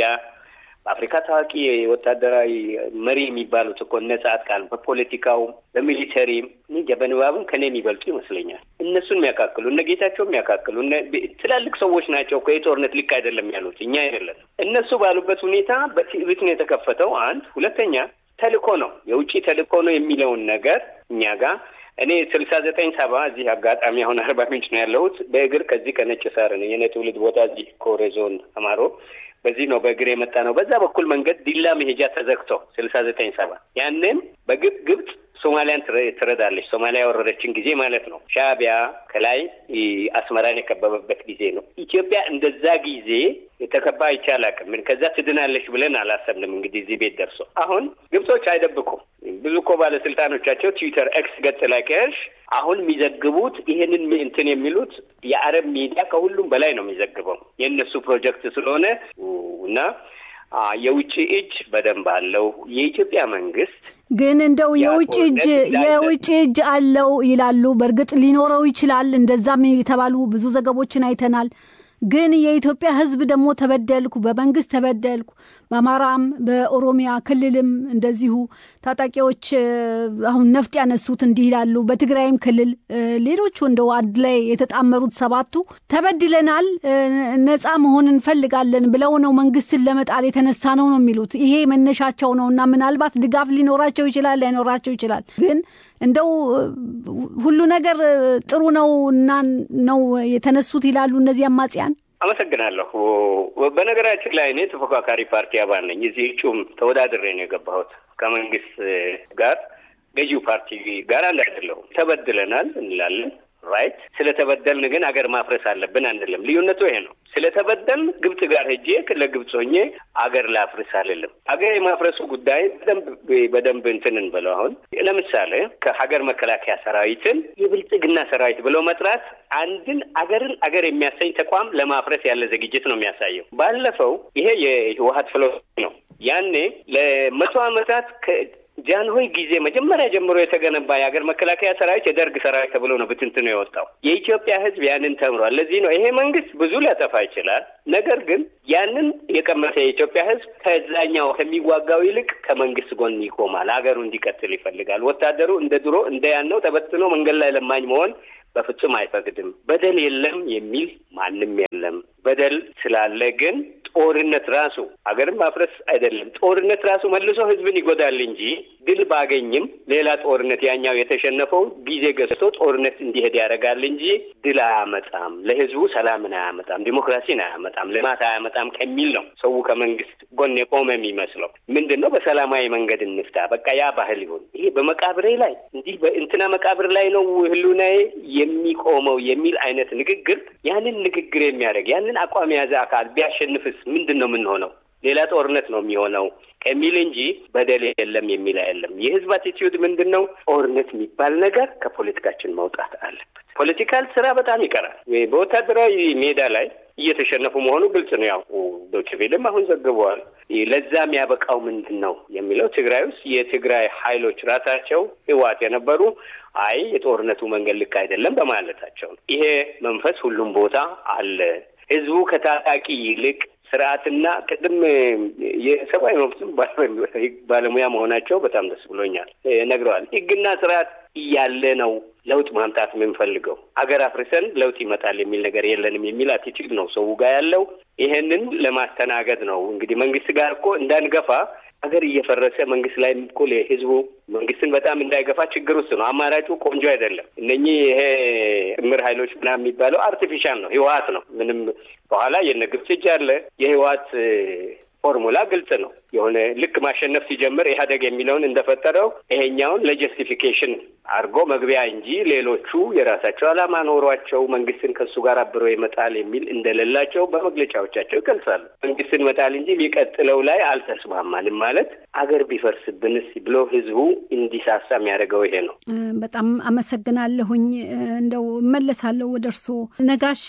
በአፍሪካ ታዋቂ ወታደራዊ መሪ የሚባሉት እኮ እነ ጻድቃን በፖለቲካውም በሚሊተሪም እንጃ በንባብም ከኔ የሚበልጡ ይመስለኛል። እነሱን የሚያካክሉ እነ ጌታቸው የሚያካክሉ ትላልቅ ሰዎች ናቸው እኮ የጦርነት ልክ አይደለም ያሉት እኛ አይደለም። እነሱ ባሉበት ሁኔታ በትዕቢት ነው የተከፈተው። አንድ ሁለተኛ ተልእኮ ነው የውጭ ተልእኮ ነው የሚለውን ነገር እኛ ጋር እኔ ስልሳ ዘጠኝ ሰባ እዚህ አጋጣሚ አሁን አርባ ምንጭ ነው ያለሁት። በእግር ከዚህ ከነጭ ሳር ነው የኔ ትውልድ ቦታ እዚህ ኮሬ ዞን አማሮ በዚህ ነው በእግር የመጣ ነው። በዛ በኩል መንገድ ዲላ መሄጃ ተዘግቶ ስልሳ ዘጠኝ ሰባ ያንን በግብ ግብጽ ሶማሊያን ትረዳለች። ሶማሊያ ያወረረችን ጊዜ ማለት ነው። ሻዕቢያ ከላይ አስመራን የከበበበት ጊዜ ነው። ኢትዮጵያ እንደዛ ጊዜ የተከባ አይቻል አቅም ከዛ ትድናለች ብለን አላሰብንም። እንግዲህ እዚህ ቤት ደርሶ አሁን ግብጾች አይደብቁም። ብዙ እኮ ባለስልጣኖቻቸው ትዊተር ኤክስ ገጽ ላይ ከሄድሽ አሁን የሚዘግቡት ይሄንን እንትን የሚሉት የአረብ ሚዲያ ከሁሉም በላይ ነው የሚዘግበው የእነሱ ፕሮጀክት ስለሆነ እና የውጭ እጅ በደንብ አለው። የኢትዮጵያ መንግስት ግን እንደው የውጭ እጅ የውጭ እጅ አለው ይላሉ። በእርግጥ ሊኖረው ይችላል። እንደዛም የተባሉ ብዙ ዘገቦችን አይተናል። ግን የኢትዮጵያ ሕዝብ ደግሞ ተበደልኩ፣ በመንግስት ተበደልኩ፣ በአማራም በኦሮሚያ ክልልም እንደዚሁ ታጣቂዎች አሁን ነፍጥ ያነሱት እንዲህ ይላሉ። በትግራይም ክልል ሌሎቹ እንደው አንድ ላይ የተጣመሩት ሰባቱ ተበድለናል፣ ነፃ መሆን እንፈልጋለን ብለው ነው መንግስትን ለመጣል የተነሳ ነው ነው የሚሉት። ይሄ መነሻቸው ነው እና ምናልባት ድጋፍ ሊኖራቸው ይችላል፣ ላይኖራቸው ይችላል። ግን እንደው ሁሉ ነገር ጥሩ ነው እና ነው የተነሱት ይላሉ እነዚህ አማጽያን። አመሰግናለሁ። በነገራችን ላይ እኔ ተፎካካሪ ፓርቲ አባል ነኝ። እዚህ እጩም ተወዳድሬ ነው የገባሁት ከመንግስት ጋር ገዢው ፓርቲ ጋር አንድ አይደለሁም። ተበድለናል እንላለን ራይት። ስለተበደልን ግን አገር ማፍረስ አለብን አንልም። ልዩነቱ ይሄ ነው። ስለተበደልን ግብጽ ጋር ሄጄ ለግብጽ ሆኜ አገር ላፍርስ አልልም። አገር የማፍረሱ ጉዳይ በደንብ በደንብ እንትን እንበለው። አሁን ለምሳሌ ከሀገር መከላከያ ሰራዊትን የብልጽግና ሰራዊት ብለው መጥራት አንድን አገርን አገር የሚያሰኝ ተቋም ለማፍረስ ያለ ዝግጅት ነው የሚያሳየው። ባለፈው ይሄ የህወሀት ፍሎ ነው። ያኔ ለመቶ ዓመታት ጃንሆይ ጊዜ መጀመሪያ ጀምሮ የተገነባ የሀገር መከላከያ ሰራዊት የደርግ ሰራዊት ተብሎ ነው ብትንትኑ የወጣው። የኢትዮጵያ ሕዝብ ያንን ተምሯል። ለዚህ ነው ይሄ መንግስት ብዙ ሊያጠፋ ይችላል። ነገር ግን ያንን የቀመሰ የኢትዮጵያ ሕዝብ ከዛኛው ከሚዋጋው ይልቅ ከመንግስት ጎን ይቆማል። ሀገሩ እንዲቀጥል ይፈልጋል። ወታደሩ እንደ ድሮ እንደ ያነው ተበትኖ መንገድ ላይ ለማኝ መሆን በፍጹም አይፈቅድም። በደል የለም የሚል ማንም የለም። በደል ስላለ ግን ጦርነት ራሱ ሀገርን ማፍረስ አይደለም። ጦርነት ራሱ መልሶ ህዝብን ይጎዳል እንጂ ድል ባገኝም ሌላ ጦርነት ያኛው የተሸነፈው ጊዜ ገዝቶ ጦርነት እንዲሄድ ያደርጋል እንጂ ድል አያመጣም፣ ለህዝቡ ሰላምን አያመጣም፣ ዲሞክራሲን አያመጣም፣ ልማት አያመጣም ከሚል ነው ሰው ከመንግስት ጎን የቆመ የሚመስለው። ምንድን ነው በሰላማዊ መንገድ እንፍታ፣ በቃ ያ ባህል ይሁን። ይሄ በመቃብሬ ላይ እንዲህ በእንትና መቃብር ላይ ነው ህሉናዬ የሚቆመው የሚል አይነት ንግግር ያንን ንግግር የሚያደርግ ያንን አቋም የያዘ አካል ቢያሸንፍስ ምንድን ነው የምንሆነው? ሌላ ጦርነት ነው የሚሆነው ከሚል እንጂ በደል የለም የሚል አይደለም። የህዝብ አቲቲዩድ ምንድን ነው? ጦርነት የሚባል ነገር ከፖለቲካችን መውጣት አለበት። ፖለቲካል ስራ በጣም ይቀራል። በወታደራዊ ሜዳ ላይ እየተሸነፉ መሆኑ ግልጽ ነው። ያው ዶቼ ቬለም አሁን ዘግበዋል። ለዛ የሚያበቃው ምንድን ነው የሚለው ትግራይ ውስጥ የትግራይ ኃይሎች ራሳቸው ህወሓት የነበሩ አይ የጦርነቱ መንገድ ልክ አይደለም በማለታቸው ነው። ይሄ መንፈስ ሁሉም ቦታ አለ። ህዝቡ ከታጣቂ ይልቅ ስርዓትና ቅድም የሰብአዊ መብትም ባለሙያ መሆናቸው በጣም ደስ ብሎኛል ነግረዋል። ህግና ስርዓት እያለ ነው ለውጥ ማምጣት የምንፈልገው። አገር አፍርሰን ለውጥ ይመጣል የሚል ነገር የለንም የሚል አቲቲዩድ ነው ሰው ጋር ያለው። ይሄንን ለማስተናገድ ነው እንግዲህ መንግስት ጋር እኮ እንዳንገፋ ሀገር እየፈረሰ መንግስት ላይ እኮ ህዝቡ መንግስትን በጣም እንዳይገፋ ችግር ውስጥ ነው። አማራጩ ቆንጆ አይደለም። እነኚህ ይሄ ጥምር ኃይሎች ምናምን የሚባለው አርቲፊሻል ነው፣ ህወሓት ነው። ምንም በኋላ የነ ግብጽ እጅ አለ። የህወሓት ፎርሙላ ግልጽ ነው። የሆነ ልክ ማሸነፍ ሲጀምር ኢህአዴግ የሚለውን እንደፈጠረው ይሄኛውን ለጀስቲፊኬሽን አድርጎ መግቢያ እንጂ ሌሎቹ የራሳቸው ዓላማ ኖሯቸው መንግስትን ከሱ ጋር አብረው ይመጣል የሚል እንደሌላቸው በመግለጫዎቻቸው ይገልጻሉ። መንግስትን መጣል እንጂ የሚቀጥለው ላይ አልተስማማንም ማለት አገር ቢፈርስብንስ ብሎ ህዝቡ እንዲሳሳ የሚያደርገው ይሄ ነው። በጣም አመሰግናለሁኝ። እንደው እመለሳለሁ ወደ እርስዎ ነጋሽ።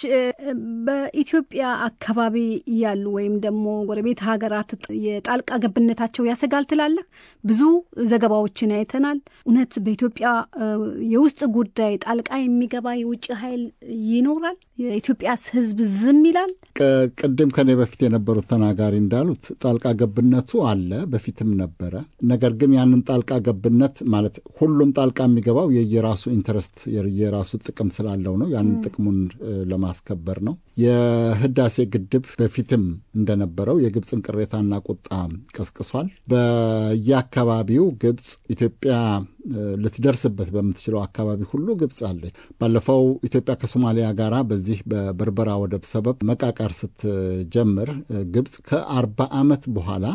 በኢትዮጵያ አካባቢ ያሉ ወይም ደግሞ ጎረቤት ሀገራት የጣልቃ ገብነታቸው ያሰጋል ትላለህ? ብዙ ዘገባዎችን አይተናል። እውነት በኢትዮጵያ የውስጥ ጉዳይ ጣልቃ የሚገባ የውጭ ኃይል ይኖራል? የኢትዮጵያስ ህዝብ ዝም ይላል? ቅድም ከኔ በፊት የነበሩት ተናጋሪ እንዳሉት ጣልቃ ገብነቱ አለ፣ በፊትም ነበረ። ነገር ግን ያንን ጣልቃ ገብነት ማለት ሁሉም ጣልቃ የሚገባው የየራሱ ኢንተረስት የራሱ ጥቅም ስላለው ነው። ያንን ጥቅሙን ለማስከበር ነው። የህዳሴ ግድብ በፊትም እንደነበረው የግብፅን ቅሬታና ቁጣ ቀስቅሷል። በየአካባቢው ግብፅ ኢትዮጵያ ልትደርስበት በምትችለው አካባቢ ሁሉ ግብፅ አለች። ባለፈው ኢትዮጵያ ከሶማሊያ ጋር በዚህ በበርበራ ወደብ ሰበብ መቃቃር ስትጀምር ግብፅ ከአርባ ዓመት በኋላ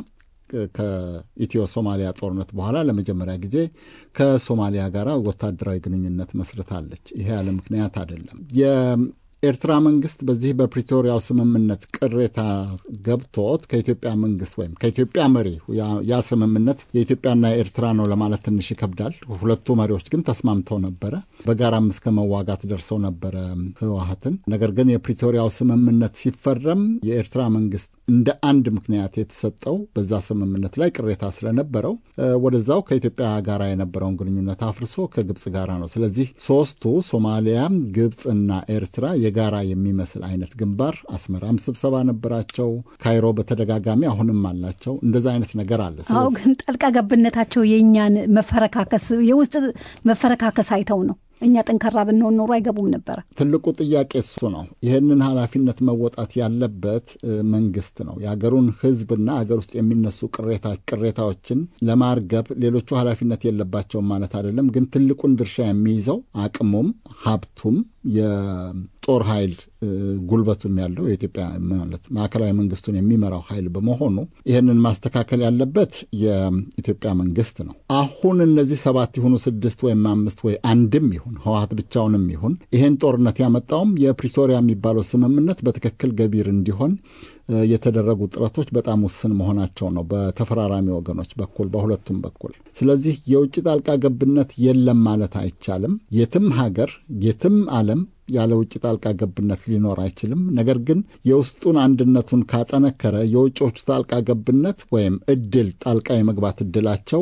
ከኢትዮ ሶማሊያ ጦርነት በኋላ ለመጀመሪያ ጊዜ ከሶማሊያ ጋር ወታደራዊ ግንኙነት መስርታለች። ይሄ ያለ ምክንያት አይደለም። ኤርትራ መንግስት በዚህ በፕሪቶሪያው ስምምነት ቅሬታ ገብቶት ከኢትዮጵያ መንግስት ወይም ከኢትዮጵያ መሪ ያ ስምምነት የኢትዮጵያና የኤርትራ ነው ለማለት ትንሽ ይከብዳል። ሁለቱ መሪዎች ግን ተስማምተው ነበረ። በጋራም እስከ መዋጋት ደርሰው ነበረ ህወሀትን። ነገር ግን የፕሪቶሪያው ስምምነት ሲፈረም የኤርትራ መንግስት እንደ አንድ ምክንያት የተሰጠው በዛ ስምምነት ላይ ቅሬታ ስለነበረው ወደዛው ከኢትዮጵያ ጋር የነበረውን ግንኙነት አፍርሶ ከግብፅ ጋራ ነው። ስለዚህ ሶስቱ ሶማሊያ፣ ግብፅና ኤርትራ የጋራ የሚመስል አይነት ግንባር አስመራም ስብሰባ ነበራቸው። ካይሮ በተደጋጋሚ አሁንም አላቸው። እንደዛ አይነት ነገር አለ። አዎ፣ ግን ጣልቃ ገብነታቸው የእኛን መፈረካከስ የውስጥ መፈረካከስ አይተው ነው። እኛ ጠንካራ ብንሆን ኖሮ አይገቡም ነበረ። ትልቁ ጥያቄ እሱ ነው። ይህንን ኃላፊነት መወጣት ያለበት መንግስት ነው። የሀገሩን ህዝብና ሀገር ውስጥ የሚነሱ ቅሬታዎችን ለማርገብ ሌሎቹ ኃላፊነት የለባቸውም ማለት አይደለም። ግን ትልቁን ድርሻ የሚይዘው አቅሙም ሀብቱም የጦር ኃይል ጉልበቱም ያለው የኢትዮጵያ ማለት ማዕከላዊ መንግስቱን የሚመራው ኃይል በመሆኑ ይህንን ማስተካከል ያለበት የኢትዮጵያ መንግስት ነው። አሁን እነዚህ ሰባት ይሁኑ ስድስት ወይም አምስት ወይ አንድም ይሁን ህወሀት ብቻውንም ይሁን ይህን ጦርነት ያመጣውም የፕሪቶሪያ የሚባለው ስምምነት በትክክል ገቢር እንዲሆን የተደረጉ ጥረቶች በጣም ውስን መሆናቸው ነው፣ በተፈራራሚ ወገኖች በኩል በሁለቱም በኩል። ስለዚህ የውጭ ጣልቃ ገብነት የለም ማለት አይቻልም። የትም ሀገር የትም ዓለም ያለ ውጭ ጣልቃ ገብነት ሊኖር አይችልም። ነገር ግን የውስጡን አንድነቱን ካጠነከረ የውጮቹ ጣልቃ ገብነት ወይም እድል ጣልቃ የመግባት እድላቸው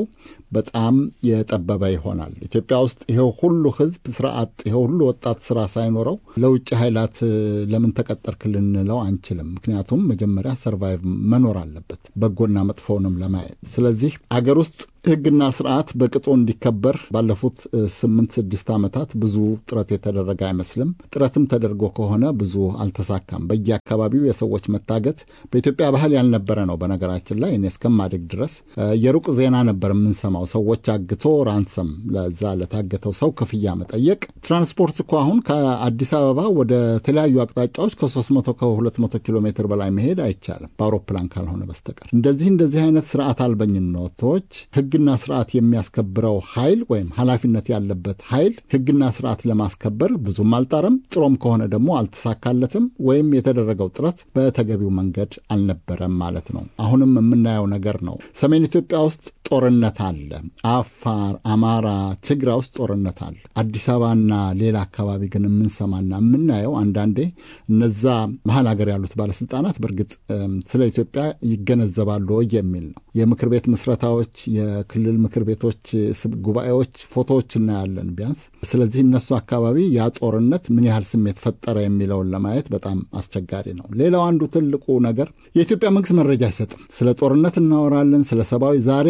በጣም የጠበበ ይሆናል። ኢትዮጵያ ውስጥ ይሄው ሁሉ ህዝብ ስራ አጥ፣ ይሄው ሁሉ ወጣት ስራ ሳይኖረው ለውጭ ኃይላት ለምን ተቀጠርክ ልንለው አንችልም። ምክንያቱም መጀመሪያ ሰርቫይቭ መኖር አለበት በጎና መጥፎውንም ለማየት። ስለዚህ አገር ውስጥ ህግና ስርዓት በቅጡ እንዲከበር ባለፉት ስምንት ስድስት ዓመታት ብዙ ጥረት የተደረገ አይመስልም። ጥረትም ተደርጎ ከሆነ ብዙ አልተሳካም። በየአካባቢው የሰዎች መታገት በኢትዮጵያ ባህል ያልነበረ ነው። በነገራችን ላይ እኔ እስከማደግ ድረስ የሩቅ ዜና ነበር የምንሰማው። ሰዎች አግቶ ራንሰም ለዛ ለታገተው ሰው ክፍያ መጠየቅ። ትራንስፖርት እኮ አሁን ከአዲስ አበባ ወደ ተለያዩ አቅጣጫዎች ከ300 ከ200 ኪሎ ሜትር በላይ መሄድ አይቻልም በአውሮፕላን ካልሆነ በስተቀር። እንደዚህ እንደዚህ አይነት ስርዓት አልበኝነቶች ህግና ስርዓት የሚያስከብረው ኃይል ወይም ኃላፊነት ያለበት ኃይል ህግና ስርዓት ለማስከበር ብዙም አልጣረም። ጥሮም ከሆነ ደግሞ አልተሳካለትም፣ ወይም የተደረገው ጥረት በተገቢው መንገድ አልነበረም ማለት ነው። አሁንም የምናየው ነገር ነው። ሰሜን ኢትዮጵያ ውስጥ ጦርነት አለ። አፋር፣ አማራ፣ ትግራይ ውስጥ ጦርነት አለ። አዲስ አበባና ሌላ አካባቢ ግን የምንሰማና የምናየው አንዳንዴ እነዛ መሀል ሀገር ያሉት ባለስልጣናት በእርግጥ ስለ ኢትዮጵያ ይገነዘባሉ የሚል ነው። የምክር ቤት ምስረታዎች፣ የክልል ምክር ቤቶች ጉባኤዎች ፎቶዎች እናያለን ቢያንስ። ስለዚህ እነሱ አካባቢ ያ ጦርነት ምን ያህል ስሜት ፈጠረ የሚለውን ለማየት በጣም አስቸጋሪ ነው። ሌላው አንዱ ትልቁ ነገር የኢትዮጵያ መንግስት መረጃ አይሰጥም። ስለ ጦርነት እናወራለን፣ ስለ ሰብአዊ ዛሬ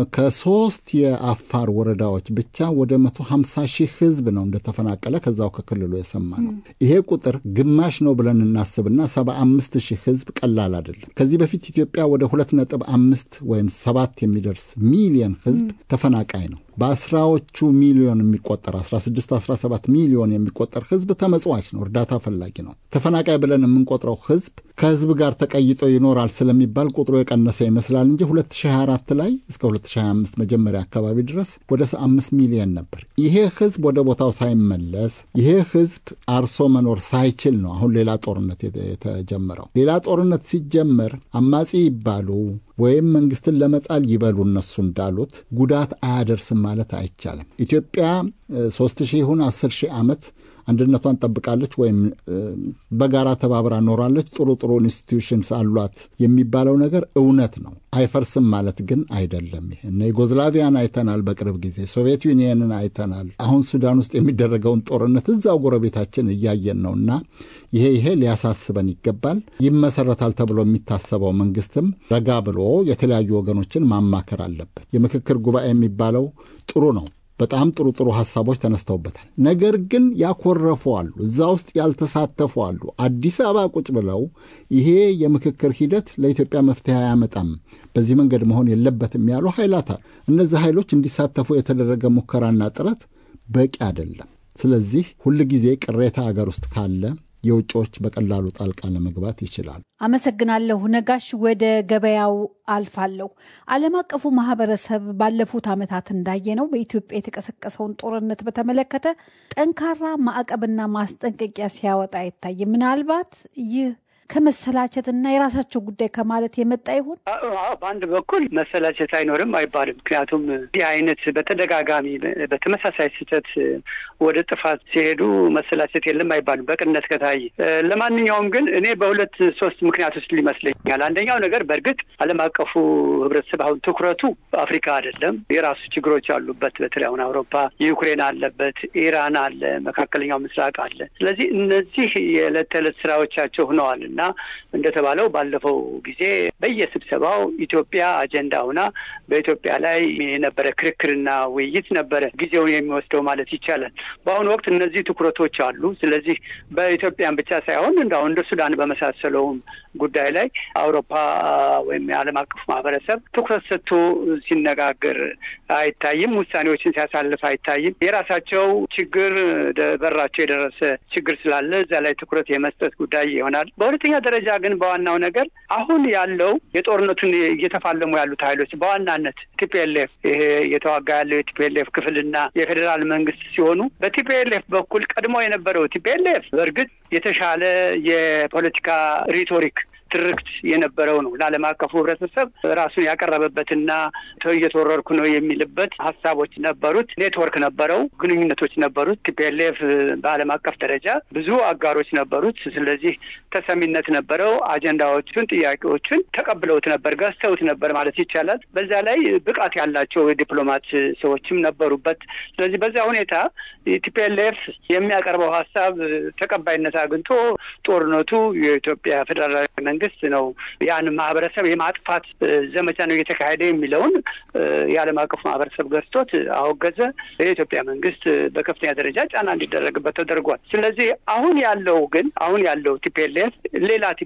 ከሶስት የአፋር ወረዳዎች ብቻ ወደ መቶ ሀምሳ ሺህ ህዝብ ነው እንደተፈናቀለ ከዛው ከክልሉ የሰማ ነው። ይሄ ቁጥር ግማሽ ነው ብለን እናስብና ሰባ አምስት ሺህ ህዝብ ቀላል አይደለም። ከዚህ በፊት ኢትዮጵያ ወደ ሁለት ነጥብ አምስት ወይም ሰባት የሚደርስ ሚሊየን ህዝብ ተፈናቃይ ነው። በአስራዎቹ ሚሊዮን የሚቆጠር 16 17 ሚሊዮን የሚቆጠር ህዝብ ተመጽዋች ነው፣ እርዳታ ፈላጊ ነው። ተፈናቃይ ብለን የምንቆጥረው ህዝብ ከህዝብ ጋር ተቀይጦ ይኖራል ስለሚባል ቁጥሩ የቀነሰ ይመስላል እንጂ 2024 ላይ እስከ 2025 መጀመሪያ አካባቢ ድረስ ወደ 5 ሚሊዮን ነበር። ይሄ ህዝብ ወደ ቦታው ሳይመለስ ይሄ ህዝብ አርሶ መኖር ሳይችል ነው አሁን ሌላ ጦርነት የተጀመረው። ሌላ ጦርነት ሲጀመር አማጺ ይባሉ ወይም መንግስትን ለመጣል ይበሉ እነሱ እንዳሉት ጉዳት አያደርስም ማለት አይቻልም። ኢትዮጵያ ሶስት ሺህ ይሁን አስር ሺህ ዓመት አንድነቷን ጠብቃለች ወይም በጋራ ተባብራ ኖራለች፣ ጥሩ ጥሩ ኢንስቲትዩሽንስ አሏት የሚባለው ነገር እውነት ነው። አይፈርስም ማለት ግን አይደለም። ይሄ እነ ዩጎዝላቪያን አይተናል፣ በቅርብ ጊዜ ሶቪየት ዩኒየንን አይተናል። አሁን ሱዳን ውስጥ የሚደረገውን ጦርነት እዛው ጎረቤታችን እያየን ነው እና ይሄ ይሄ ሊያሳስበን ይገባል። ይመሰረታል ተብሎ የሚታሰበው መንግስትም ረጋ ብሎ የተለያዩ ወገኖችን ማማከር አለበት። የምክክር ጉባኤ የሚባለው ጥሩ ነው። በጣም ጥሩ ጥሩ ሀሳቦች ተነስተውበታል። ነገር ግን ያኮረፉ አሉ፣ እዛ ውስጥ ያልተሳተፉ አሉ። አዲስ አበባ ቁጭ ብለው ይሄ የምክክር ሂደት ለኢትዮጵያ መፍትሄ አያመጣም፣ በዚህ መንገድ መሆን የለበትም ያሉ ኃይላት አሉ። እነዚህ ኃይሎች እንዲሳተፉ የተደረገ ሙከራና ጥረት በቂ አይደለም። ስለዚህ ሁልጊዜ ቅሬታ አገር ውስጥ ካለ የውጭዎች በቀላሉ ጣልቃ ለመግባት ይችላል። አመሰግናለሁ ነጋሽ። ወደ ገበያው አልፋለሁ። ዓለም አቀፉ ማህበረሰብ ባለፉት ዓመታት እንዳየነው በኢትዮጵያ የተቀሰቀሰውን ጦርነት በተመለከተ ጠንካራ ማዕቀብና ማስጠንቀቂያ ሲያወጣ አይታይም። ምናልባት ይህ ከመሰላቸትና የራሳቸው ጉዳይ ከማለት የመጣ ይሆን? በአንድ በኩል መሰላቸት አይኖርም አይባልም። ምክንያቱም ይህ አይነት በተደጋጋሚ በተመሳሳይ ስህተት ወደ ጥፋት ሲሄዱ መሰላቸት የለም አይባልም በቅነት ከታየ። ለማንኛውም ግን እኔ በሁለት ሶስት ምክንያቶች ሊመስለኛል። አንደኛው ነገር በእርግጥ ዓለም አቀፉ ህብረተሰብ አሁን ትኩረቱ አፍሪካ አይደለም። የራሱ ችግሮች አሉበት። በተለይ አሁን አውሮፓ ዩክሬን አለበት፣ ኢራን አለ፣ መካከለኛው ምስራቅ አለ። ስለዚህ እነዚህ የዕለት ተዕለት ስራዎቻቸው ሆነዋል እና እንደተባለው ባለፈው ጊዜ በየስብሰባው ኢትዮጵያ አጀንዳ ሆና በኢትዮጵያ ላይ የነበረ ክርክርና ውይይት ነበረ ጊዜውን የሚወስደው ማለት ይቻላል። በአሁኑ ወቅት እነዚህ ትኩረቶች አሉ። ስለዚህ በኢትዮጵያን ብቻ ሳይሆን እንደሁ እንደ ሱዳን በመሳሰለውም ጉዳይ ላይ አውሮፓ ወይም የዓለም አቀፉ ማህበረሰብ ትኩረት ሰጥቶ ሲነጋገር አይታይም። ውሳኔዎችን ሲያሳልፍ አይታይም። የራሳቸው ችግር በራቸው የደረሰ ችግር ስላለ እዛ ላይ ትኩረት የመስጠት ጉዳይ ይሆናል። በሁለተኛ ደረጃ ግን በዋናው ነገር አሁን ያለው የጦርነቱን እየተፋለሙ ያሉት ኃይሎች በዋናነት ቲፒኤልኤፍ ይሄ እየተዋጋ ያለው የቲፒኤልኤፍ ክፍልና የፌዴራል መንግስት ሲሆኑ በቲፒኤልኤፍ በኩል ቀድሞ የነበረው ቲፒኤልኤፍ በእርግጥ የተሻለ የፖለቲካ ሪቶሪክ ትርክት የነበረው ነው። ለዓለም አቀፉ ህብረተሰብ ራሱን ያቀረበበትና እየተወረርኩ ነው የሚልበት ሀሳቦች ነበሩት። ኔትወርክ ነበረው፣ ግንኙነቶች ነበሩት። ቲፒኤልኤፍ በዓለም አቀፍ ደረጃ ብዙ አጋሮች ነበሩት። ስለዚህ ተሰሚነት ነበረው። አጀንዳዎቹን፣ ጥያቄዎቹን ተቀብለውት ነበር፣ ገዝተውት ነበር ማለት ይቻላል። በዛ ላይ ብቃት ያላቸው የዲፕሎማት ሰዎችም ነበሩበት። ስለዚህ በዛ ሁኔታ ቲፒኤልኤፍ የሚያቀርበው ሀሳብ ተቀባይነት አግኝቶ ጦርነቱ የኢትዮጵያ ፌዴራላዊ መንግስት ነው ያን ማህበረሰብ የማጥፋት ዘመቻ ነው እየተካሄደ የሚለውን የዓለም አቀፉ ማህበረሰብ ገዝቶት አወገዘ። የኢትዮጵያ መንግስት በከፍተኛ ደረጃ ጫና እንዲደረግበት ተደርጓል። ስለዚህ አሁን ያለው ግን አሁን ያለው ቲፒኤልኤፍ ሌላ